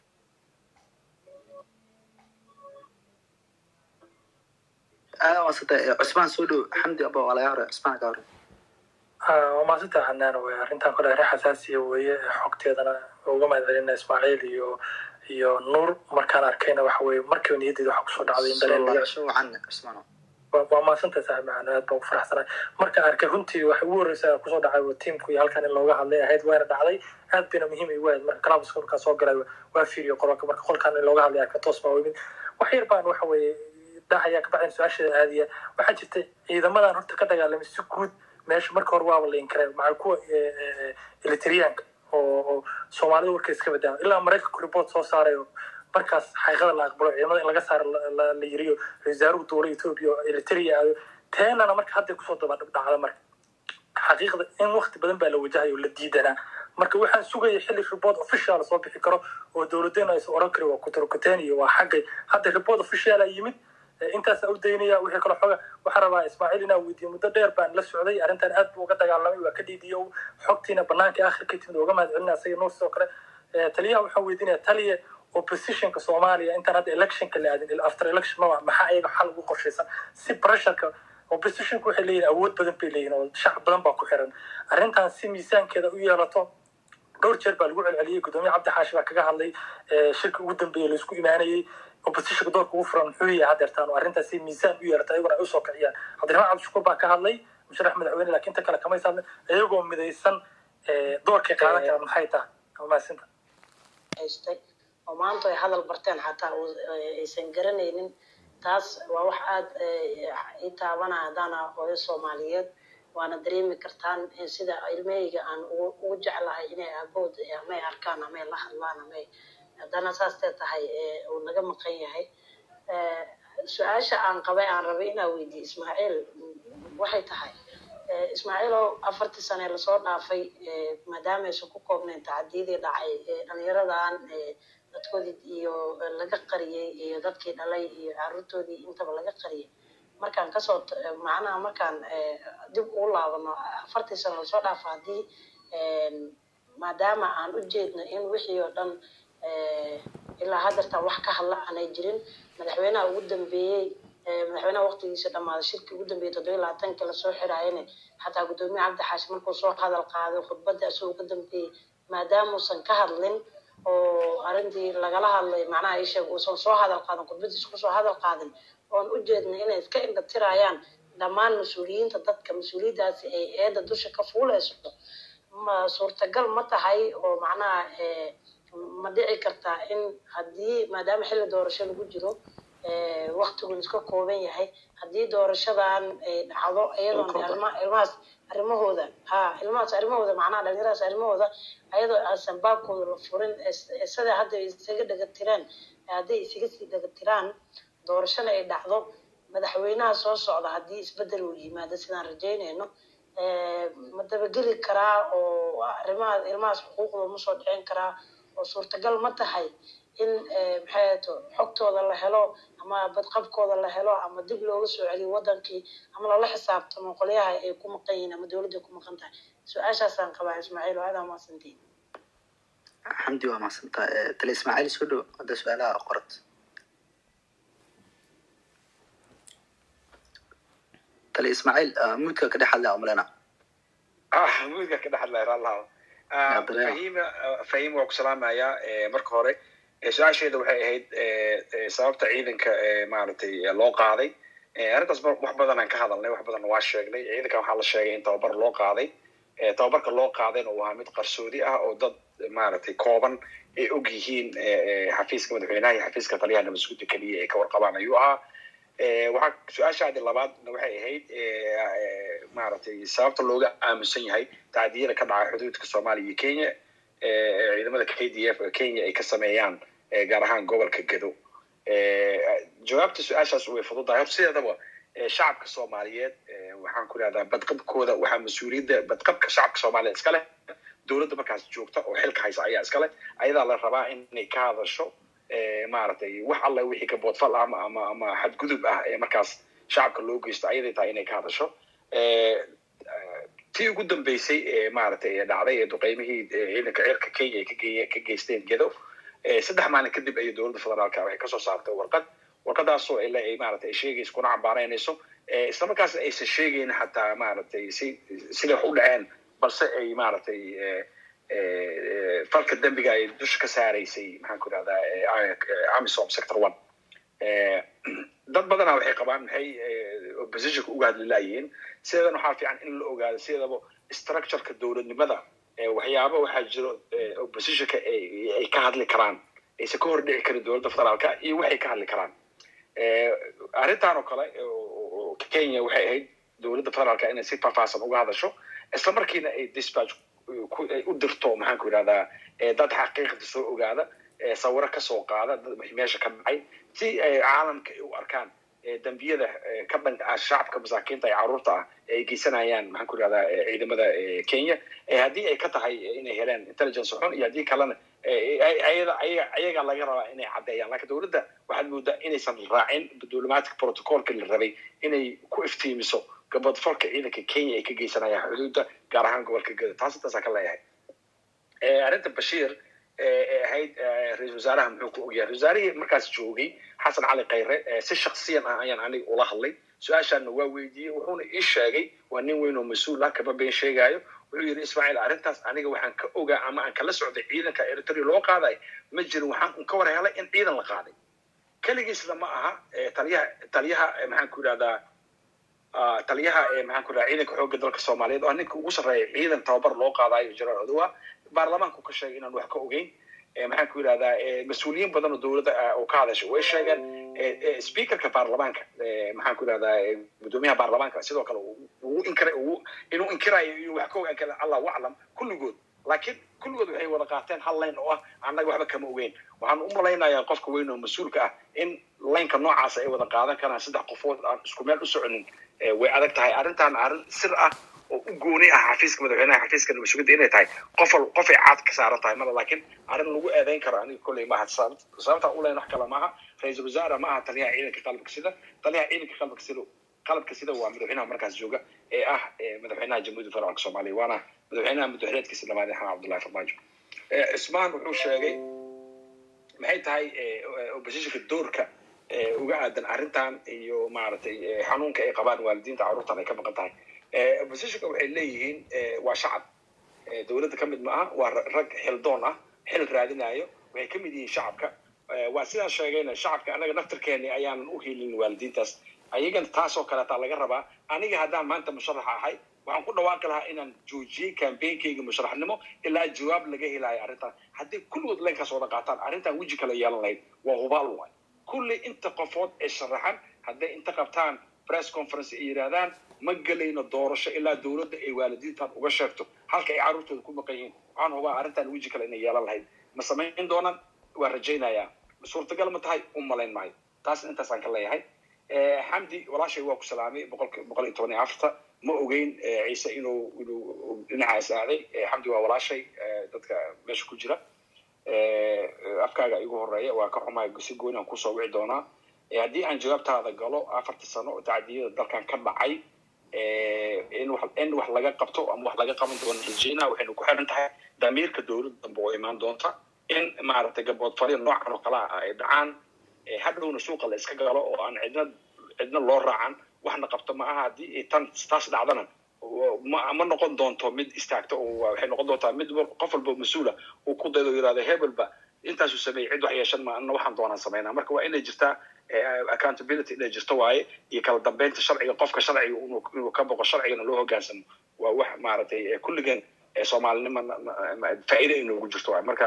aada maasanta cusmaan soo dhow xamdi aba waa laga hore cusmaan ka hore waa maasanta xanaan wey arrintan kole arrin xasaasiya weeye xogteedana uga mahad celina ismaaciil iyo iyo nuur markaan arkayna waxa weye markiiba niyaddeeda waxa kusoo dhacday in dareen soo wacan cusmaan waa maadsantahay saaxiib macaan aad baan ku faraxsanahay markaan arkay runtii waxay ugu horreysa kusoo dhacay waa tiimku iyo halkan in looga hadlay ahayd wayna dhacday aad bayna muhiim igu ahayd marka clubska markaan soo galay waa fiiriyo qolka marka qolkan in looga hadlay arka toos baa wimid wax yar baan waxa weeye dahayaa ka bacdin su-aasheeda aadiya waxaa jirta ciidamadan horta ka dagaalamay si guud meesha marka hore waaba la inkareen maxaa kuwa elitriyaanka oo soomaalida warka iska badaan ilaa maraykanku report soo saaray oo markaas xaqiiqada la aqbalo ciidamada in laga saaro la yiriyo wasaaruhu dowla ethiopia oo eritrea aado teenana marka hadday kusoo daba dhacda marka xaqiiqda in waqti badan baa la wajahayo la diidanaa marka waxaan sugaya xilli report official soo bixi karo oo dowladeena aysan oran karin waa kuturkuteen iyo waa xaggay hadda report officiala yimid intaasa u daynaya wixii kale xooga waxaa rabaa ismaaciil inaa weydiiyo muddo dheer baan la socday arrintan aad buu uga dagaalamay waa ka dhiidiyo xogtiina banaanka akhirka timid uga mahad celina asaga nuur sidoo kale taliyaha waxaan weydiinaya taliya oppositionka soomaaliya intaan hadda electionka la aadin after election ma maxaa iyaga xal ugu qorshaysan si pressureka oppositionku waxay leeyihin awood badan bay leeyihin oo shacab badan baa ku xiran arrintan si miisaankeeda u yeelato dhowr jeer baa lagu celceliyey gudoomiye cabdi xaashi baa kaga hadlay shirka ugu dambeeyey laisku imaanayey oppositionka doorka ugu furan muxuu yahay hadeertaan oo arrintaas si miisaan u yeelata ayaguna ay usoo kiciyaan cabdiraxmaan cabdishakuur baa ka hadlay musharax madaxweyne laakiin inta kale kamaysa hadlin iyagoo midaysan doorkay qaadan karaan maxay tahay amaasinta haystay oo maanta ay hadal barteen xataa aysan garanaynin taas waa wax aada i taabanaya haddaan hooyo soomaaliyeed waana dareemi kartaan sida ilmahayga aan ugu jeclahay inay aabood amay arkaan amay la hadlaan amay haddana saastee tahay uu naga maqan yahay su-aasha aan qabay aan rabay inaa weydiiye ismaaciil waxay tahay ismaaciilow afartii sane lasoo dhaafay maadaama aysan ku koobnayn tacadiyadii dhacay dhalinyaradan dadkoodii iyo laga qariyey iyo dadkii dhalay iyo caruurtoodii intaba laga qariyey markaan kasoo macnaha markaan dib ugu laabano afartii sano lasoo dhaafo haddii maadaama aan u jeedno in wixii oo dhan ilaa haddeertaan wax ka hadla aanay jirin madaxweynaha ugu dambeeyey madaxweynaha waqtigiisa dhammaaday shirkii ugu dambeeyey toddobiyi labaatankii lasoo xiraayana xataa gudoomiye cabdi xaashi markuu soo hadal qaaday khudbadda isagoo uga dambeeyey maadaamuusan ka hadlin oo arrintii lagala hadlay macnaha ii sheeg uusan soo hadal qaadin khudbadiisa kusoo hadal qaadin oon u jeednay inay iska indha tirayaan dhammaan mas-uuliyiinta dadka mas-uuliyaddaasi ay eedda dusha ka fuuleyso ma suurtagal ma tahay oo macnaha ma dhici kartaa in haddii maadaama xilli doorasho lagu jiro waktigun iska kooban yahay haddii doorashadan ay dhacdo iyadoon ilmahaas arrimahooda ha ilmahaas arrimahooda macnaha dhalinyaradaas arrimahooda ayadoo aansan baabkooda la furin sida hadda isaga dhagatiraan hadday isaga sii dhagatiraan doorashana ay dhacdo madaxweynaha soo socda haddii isbedel uu yimaado sidaan rajaynayno ma dabageli karaa oo arrimaha ilmahaas xuquuqdooda ma soo dhicin karaa oo suurtagal ma tahay in maxay ato xogtooda la helo ama badqabkooda la helo ama dib looga soo celiyo wadankii ama lala xisaabtamo qolyaha ay ku maqan yihiin ama dowladda ku maqan tahay su-aashaasaan qabaa ismaaciil oo adaa maasantiin xamdi waa mahadsantaa tale ismaaciil soo dhow hadda su-aalaha qorad tale ismaaciil muudka ka dhex hadlaya umalena ah muudka ka dhex hadlaya raalaha fahim fahim waa ku salaamayaa marka hore su-aasheeda waxay ahayd sababta ciidanka maaragtay loo qaaday arrintaas wax badan aan ka hadalnay wax badanna waa sheegnay ciidanka waxaa la sheegay in tababar loo qaaday tababarka loo qaadayna uu ahaa mid qarsoodi ah oo dad maaragtay kooban ay og yihiin xafiiska madaxweynaha iyo xafiiska taliyaha nabadsuguda keliya ay ka warqabaan ayuu ahaa waxaa su-aashaadi labaadna waxay ahayd maaragtay sababta looga aamusan yahay tacdiyada ka dhaca xuduudka soomaaliya iyo kenya ciidamada k d f kenya ay ka sameeyaan gaar ahaan gobolka gedo jawaabta su-aashaas way fududahay horta sideedaba shacabka soomaaliyeed waxaan ku ihahdaa badqabkooda waxaa mas-uuliyadda badqabka shacabka soomaaliyeed iska leh dowladda markaas joogta oo xilka haysa ayaa iska leh ayadaa la rabaa inay ka hadasho maaragtay wax alle wixii ka boodfal ama ama ama xadgudub ah ee markaas shacabka loo geysto ayaday tahay inay ka hadasho tii ugu dambeysay ee maaragtay ee dhacday ee duqeymihii ciidanka cirka kenya ay kagey ka geysteen gedo saddex maalin kadib ayay dowladda federaalka waxay kasoo saartay warqad warqadaasoo ile ay maaragtay ay sheegayso kuna cambaaraynayso isla markaasna aysan sheegayn xataa maaragtay si siday wax u dhaceen balse ay maaragtay falka dembiga ay dusha ka saaraysay maxaan ku idhahdaa amisom sector one dad badana waxay qabaan maxay oppositionka uga hadli laayihiin sideedan waxaa fiican in la ogaado sideedaba structureka dowladnimada waxyaaba waxaa jiro oppositionka ay ka hadli karaan aysan ka hor dhici karin dowladda federaalka iyo waxay ka hadli karaan arrintan oo kale kenya waxay ahayd dowladda federaalka inay si faahfaahsan uga hadasho isla markiina ay dispatch ay u dirto maxaan ku idhahdaa dad xaqiiqda soo ogaada sawiro kasoo qaada dad meesha ka dhacay si ay caalamka ay u arkaan dembiyada ka dhanka ah shacabka masaakiinta ee caruurta ah ay geysanayaan maxaan ku idhahdaa ciidamada kenya haddii ay ka tahay inay heleen intelligence xun iyo haddii kalena ayada ayaga laga rabaa inay caddeeyaan lakin dowladda waxaad moodaa inaysan raacin diplomatic protocolka la rabay inay ku iftiimiso gabadfolka ciidanka kenya ay ka geysanayaan xuduudda gaar ahaan gobolka geda taas intaasaa ka leeyahay arrinta bashiir ee ahayd ra-isul wasaaraha muxuu ku ogyahay ra-isul wasaarihii markaas joogay xasan cali khayre si shaksiyan ah ayaan aniga ula hadlay su-aashaana waa weydiiyey wuxuuna ii sheegay waa nin weyn oo mas-uul ah kama been sheegaayo wuxuu yidhi ismaaciil arrintaas aniga waxaan ka ogaa ama aan kala socday ciidanka eritrea loo qaaday ma jirin waxaan ka war helay in ciidan la qaaday keligiisna ma aha taliyaha taliyaha maxaan ku yidhahdaa taliyaha maxaan ku yidhahdaa ciidanka xoogga dalka soomaaliyeed oo ninka ugu sarreeya ciidan tababar loo qaadayo jeneraal odowa baarlamaanku ka sheegay inaan wax ka ogeyn maxaan ku yidhahdaa mas-uuliyiin badan oo dowladda oo ka hadashay way sheegeen speakerka baarlamaanka maxaan ku yidhahdaa guddoomiyaha baarlamaanka sidoo kale ugu inkiray inuu inkirayo inuu wax ka ogaan kara allah aclam kulligood laakiin kulligood waxay wada qaateen hal layn oo ah annaga waxba kama ogeyn waxaan u malaynayaa qofka weyn oo mas-uulka ah in laynka noocaasa ay wada qaadan karaan saddex qofood aan isku meel u soconin way adag tahay arrintan arrin sir ah oo u gooni ah xafiiska madaxweynaha xafiiska nabasugidda inay tahay qof qofay caad ka saaran tahay mala laakiin arrin lagu eedeyn karo aniga kolley maaha sababta u leyn wax kale maaha ra-iisul wasaare maaha taliyaha ciidanka qalabka sida taliyaha ciidanka qalabka sida qalabka sida waa madaxweynaha markaas jooga ee ah madaxweynaha jamhuuriyadda federaalka soomaaliya waana madaxweynaha madaxweneedkiisa labaad xasan cabdullahi farmaajo cismaan wuxuu sheegay maxay tahay oppositionka doorka uga aadan arrintan iyo maaragtay xanuunka ay qabaan waalidiinta carruurtan ay ka maqan tahay oppositionka waxay leeyihiin waa shacab dowladda ka mid ma aha waa rag xildoon ah xil raadinayo waxay ka mid yihiin shacabka waa sidaan sheegayna shacabka annaga naftarkeeni ayaanan u helin waalidiintaas ayagana taasoo kaleetaa laga rabaa aniga haddaan maanta musharaxa ahay waxaan ku dhawaaqi lahaa inaan joojiyey campainkayga musharaxnimo ilaa jawaab laga helayo arrintan haddii kulligood leenkaas wada qaataan arrintan weji kale yeelan lahayd waa hubaal waay kulli inta qofood ee sharaxan hadday inta qabtaan press conference ay yidhaahdaan ma gelayno doorasho ilaa dowladda ay waalidiintan uga sheegto halka ay carruurtooda ku maqan yihiin waxaan hubaa arrintan weji kale inay yeelan lahayd ma samayn doonaan waa rajaynayaa suurtagal ma tahay u malayn maayo taasna intaasaan ka leeyahay xamdi walaashay waa ku salaamay boqolki boqol iyo toban iyo afarta ma ogeyn ciise inuu inuu dhinacaas aaday xamdi waa walaashay dadka meesha ku jira afkaaga igu horeeya waa ka xumaay si gooni aan kusoo wici doonaa haddii aan jawaabtaada galo afartii sano oo tacdiyada dalkan ka dhacay in wax in wax laga qabto ama wax laga qaban doono rajeyna waxaynu ku xiran tahay damiirka dowladda dambe oo imaan doonta in maaragtay gabood fariin noocan oo kale ah ay dhacaan hadhowna suuqa la iska galo oo aan cidna cidna loo raacan waxna qabto ma aha haddii tan taas dhacdana ma ma noqon doonto mid istaagto oo waxay noqon doontaa mid qof walba mas-uula uu ku daydo yidhahdo hebelba intaasuu sameeyey cid wax yeeshan ma ana waxaan doonaan samaynaa marka waa inay jirtaa accountability inay jirto waaye iyo kala dambeynta sharciga qofka sharciga inuu ka boqo sharcigana loo hogaansamo waa wax maaragtay kulligeen soomaalinima faa'iida inoogu jirto waaye marka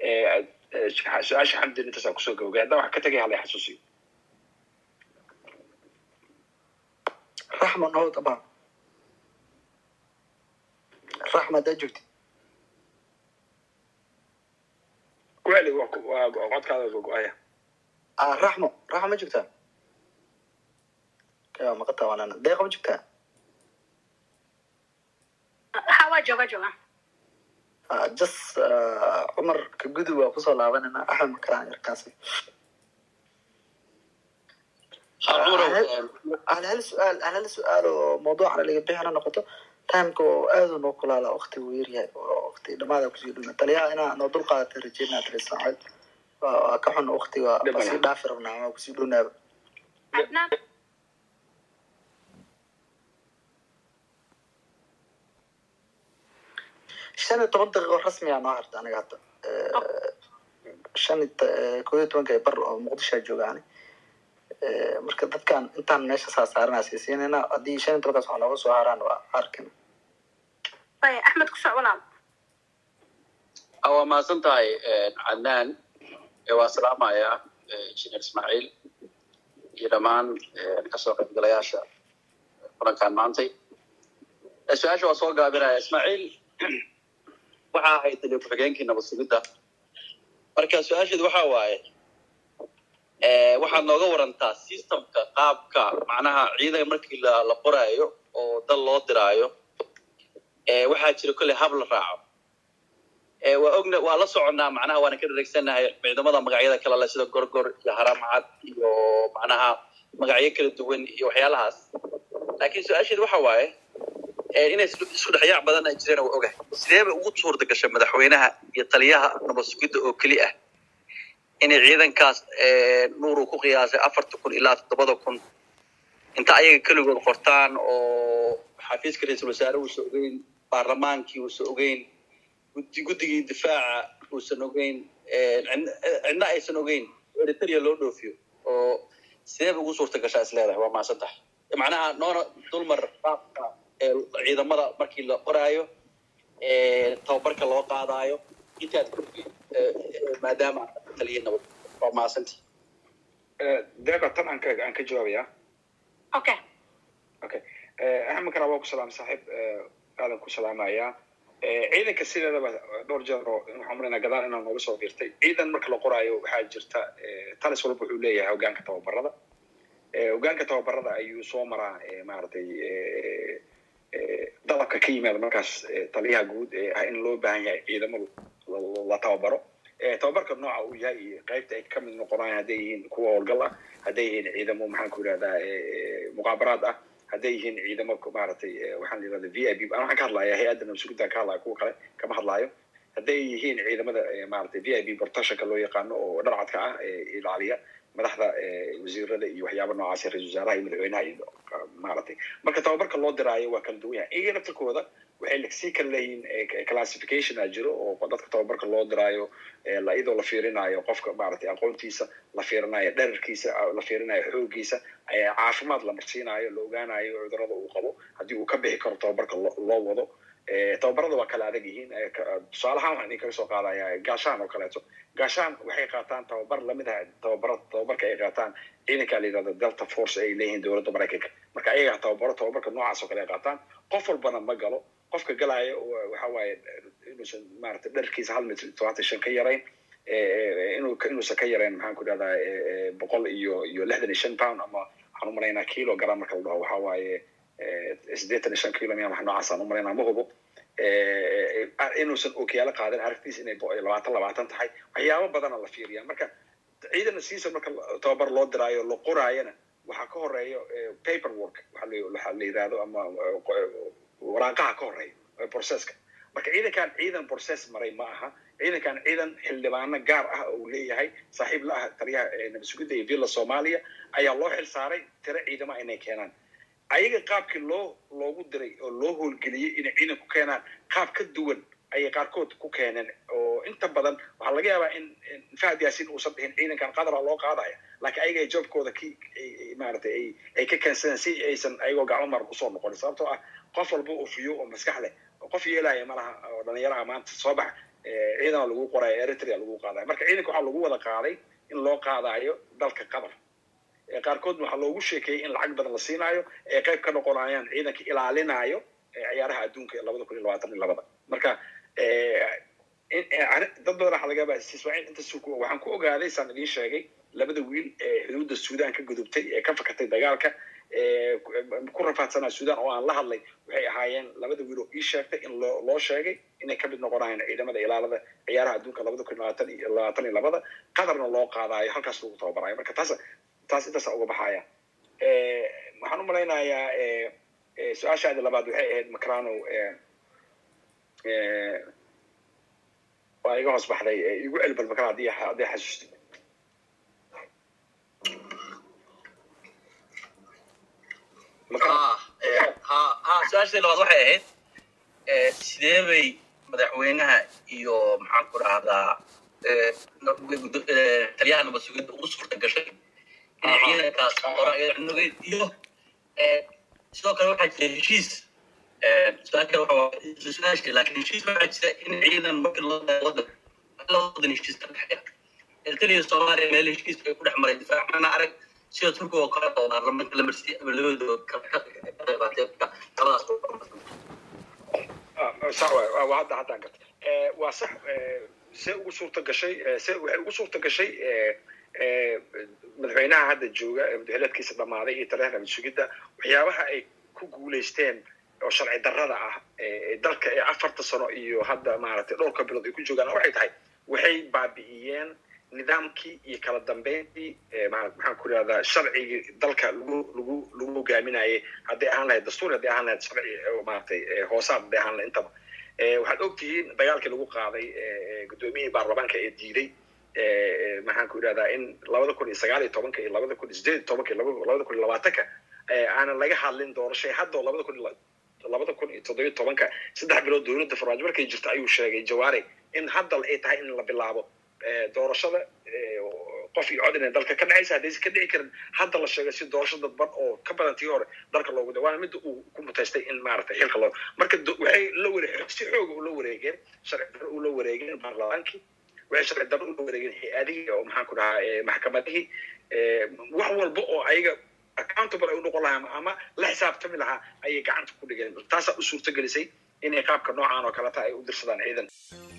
su-aasha xamdin intaasaan kusoo gabagay haddaan wax ka tegay hala xasuusiyo raxma noo dabaan raxma haddaad joogtid weli waa codkaada gogo-aya raxmo raxmo ma joogtaa kaa maqataa walaana deeqa ma joogtaa ha waa jooga jooga jas cumar ka gudub waa kusoo laabanayna axmed makaraan yarkaasi hal hal su-aal hal hal su-aal oo mawduucana laga bixina noqoto timeka oo aada noo kulaala wakti uu yaryahay oo wakti dhamaada kusii dhuna taliyaha inaa noo dul qaadata rajeynaa tali saacad waa ka xun waktiga waa sii dhaafi rabnaa waa kusii dhunaaba shan iyo toban daqiiqo rasmiyaa noo harta aniga hadda shan koo iyo tobanka bar oo muqdishoa joogaani marka dadkan intaan meesha saa saaranaa siisiinayna haddii shan iyo tobankaas wax nooga soo haraan waa arkina axmed ku soc walaal waa mahadsan tahay cadnaan waa salaamaya injineer ismaaciil iyo dhammaan kasoo qaybgalayaasha kulankan maantay su-aasha waa soo gaabinaya ismaaciil waxaa ahayd taliya ku-xigeenkii nabad sugidda marka su-aasheedu waxa waaye waxaad nooga warantaa systemka qaabka macnaha ciidanka markii la la qoraayo oo dal loo diraayo waxaa jira kolley hab la raaco waa ogna waa la soconnaa macnaha waana ka dhareegsanahay ciidamada magacyada kale le sida gorgor iyo haramcad iyo macnaha magacyo kala duwan iyo waxyaalahaas laakiin su-aasheedu waxa waaye inay isku dhexyaac badan ay jireen waa ogahay sidee bay ugu suurta gashay madaxweynaha iyo taliyaha nabad sugidda oo keli ah inay ciidankaas nuur uu ku qiyaasay afarta kun ilaa toddobada kun inta ayaga keligood qortaan oo xafiiska ra-iisul wasaare uusan ogeyn baarlamaankii uusan ogeyn gudi guddigii difaaca uusan ogeyn cidna aysan ogeyn eritrea loo dhoofiyo oo sidee bay ugu suurta gashaa is leedahay waa mahadsan tahay macnaha noona dulmar qaabka ciidamada markii la qoraayo tababarka loo qaadaayo intaad maadaama taliya nabad waa mahadsantii deeqa tan aan ka aan ka jawaabaya okay okay axmed kana waa ku salaam saaxiib aadan ku salaamayaa ciidanka sideedaba dhowr jeer oo waxaan malayna gadaal inaan nooga soo biirtay ciidan marka la qoraayo waxaa jirta talis walba wuxuu leeyahay hogaanka tababarada hogaanka tababarada ayuu soo maraa maaragtay dalabka ka yimaada markaas taliyaha guud ee ah in loo baahan yahay ciidamadu la tababaro tababarka nooca uu yahay iyo qaybta ay kamid noqonayaan hadday yihiin kuwa howlgal ah hadday yihiin ciidamo maxaan ku yidhahdaa muqaabaraad ah hadday yihiin ciidamo maaragtay waxaan la yidhahda v i b waxaan ka hadlaya hay-adda nabadsugidan ka hadlaya kuwa kale kama hadlaayo hadday yihiin ciidamada maaragtay v i b protectionka loo yaqaano oo dharcadka ah ee ilaaliya madaxda wasiirada iyo waxyaaba noocaas ra-isul wasaaraha iyo madaxweynaha iyo maaragtay marka tababarka loo diraayo waa kala duwan yahay iyaga naftirkooda waxay sii kala leeyihiin classification a jiro oo dadka tababarka loo diraayo iyadoo la fiirinayo qofka maaragtay aqoontiisa la fiirinayo dherarkiisa la fiirinayo xoogiisa caafimaad la marsiinayo la ogaanayo cudurada uu qabo haddii uu ka bixi karo tababarka loo wado tababarada waa kala adag yihiin tusaalahaan waxaan idinkaga soo qaadaya gaashaan oo kaleeto gaashaan waxay qaataan tababar lamid ah tababara tababarka ay qaataan ciidanka la yidhahdo delta force ay leeyihiin dowladda maraykanka marka ayaga tababaro tababarka noocaas oo kale ay qaataan qof walbana ma galo qofka galaayo waxa waaye inuusan maaragtay dharkiisa hal mitr tobantan shan ka yarayn inuu inuusan ka yarayn maxaan ku dhahdaa boqol iyo iyo lixdan iyo shan pound ama waxaan u malaynaa kilogram marka la dhaho waxa waaye siddeetan iyo shan kilo miya wax noocaasaan u malaynaa ma hubo inuusan okiyaalo qaadan aragtiisa inay labaatan labaatan tahay waxyaabo badana la fiiriya marka ciidan siisa marka tababar loo diraayo la qoraayana waxaa ka horeeya paper work waxa la yidhahdo ama waraaqaha ka horeeya processka marka ciidankan ciidan process maray ma aha ciidankan ciidan xildhibaano gaar ah oo leeyahay saaxiib la ah taliyaha nabad sugidda iyo villa soomaaliya ayaa loo xil saaray tiro ciidama inay keenaan ayaga qaabkii loo loogu diray oo loo howlgeliyey inay ciidan ku keenaan qaab ka duwan ayay qaarkood ku keeneen oo inta badan waxaa laga yaabaa in fahad yaasin uusan dhihin ciidankan qadara loo qaadaya laakiin ayaga ay joobkooda ki maaragtay ay ay ka keensadeen si aysan ayagoo gacmo mar kusoo noqonin sababtoo ah qof walba oo fiyo oo maskax leh oo qof yeelaya malaha oo dhalinyaraha maanta soo bax ciidana lagu qoraayo eritrea lagu qaadayo marka ciidanka waxaa lagu wada qaaday in loo qaadayo dalka qatar qaarkoodna waxaa loogu sheekeeyey in lacag badan la siinaayo ee qayb ka noqonayaan ciidanka ilaalinayo ciyaaraha adduunka ee labada kun iyo labaatan iyo labada marka dad badan waxaa laga yaabaa ismaaciil inta waxaan ku ogaaday saan idiin sheegay labada wiil ee xuduudda suudaan ka gudubtay ee ka fakatay dagaalka ku rafaadsanaa suudaan oo aan la hadlay waxay ahaayeen labada wiil oo ii sheegtay in loo loo sheegay inay kamid noqonayaan ciidamada ilaalada ciyaaraha adduunka labada kun labaatan iyo labaatan iyo labada qatarna loo qaadaayo halkaas lagu tababarayo marka taas taas intaasa uga baxaya waxaan u malaynayaa su-aashaadi labaad waxay ahayd macrano waa iga hoos baxday igu celbal makra haddii haddii xasuusti ha su-aashadii labaad waxay ahayd sidee bay madaxweynaha iyo maxaan ku rahdaa taliyaha nabad sugidda ugu suurta gashay inay ciidankaas qoranugeed iyo sidoo kale waxaa jira heshiis su-aal kale waxa su-aasha laakiin heshiis waxaa jira in ciidan marka loo wadan wadan heshiis ka dhexeeya eritrea soomaaliya meel heshiis ay ku dhex maray difaac mana arag sida turkiga oo kale oo baarlamaanka la marsiiyey ama labadooda ka qeybaatee labadaas sax waa waa hadda haddaan garta waa sax see ugu suurta gashay se waxay ugu suurta gashay madaxweynaha hadda jooga madaxweynaadkiisa dhammaaday iyo taliyaha nabad sugidda waxyaabaha ay ku guulaysteen oo sharci darrada ah dalka ee afarta sano iyo hadda maaragtay dhowrka bilood ay ku joogaan waxay tahay waxay baabi'iyeen nidaamkii iyo kala dambeyntii maxaan ku irahdaa sharcigii dalka lagu lagu lagu hogaaminayay hadday ahaan lahayd dastuur hadday ahaan lahayd sharci maaragtay hoosaad hadday ahaan lahayd intaba waxaad ogtihiin dagaalkii lagu qaaday guddoomiyihii baarlamaanka ee diiday maxaan ku irahdaa in labada kun iyo sagaal iyo tobanka iyo labada kun iyo sideed iyo tobanka iyo labada kun iyo labaatanka aanan laga hadlin doorashay hadda oo labada kun labada kun iyo toddobiyo tobanka saddex bilood dowladda farmaajo markay jirto ayuu sheegay jawaare in hadda ay tahay in la bilaabo doorashada qof iyo cod inay dalka ka dhacaysa haddaysa ka dhici karin hadda la sheegay si doorasho dadban oo ka badan tii hore dalka loogu da waana midda uu ku mutaystay in maaragtay xilka loo marka waxay la ware si xooga ula wareegeen sharci darro ula wareegeen baarlamaankii waxay sharci darro ula wareegeen hay-adihii oo maxaan ku dhahaa maxkamadihii wax walba oo ayaga accountable ay u noqon lahaa ama la xisaabtami lahaa ayay gacanta ku dhigeen taasaa u suurtagelisay inay qaabka noocaan oo kaleta ay u dirsadaan ciidan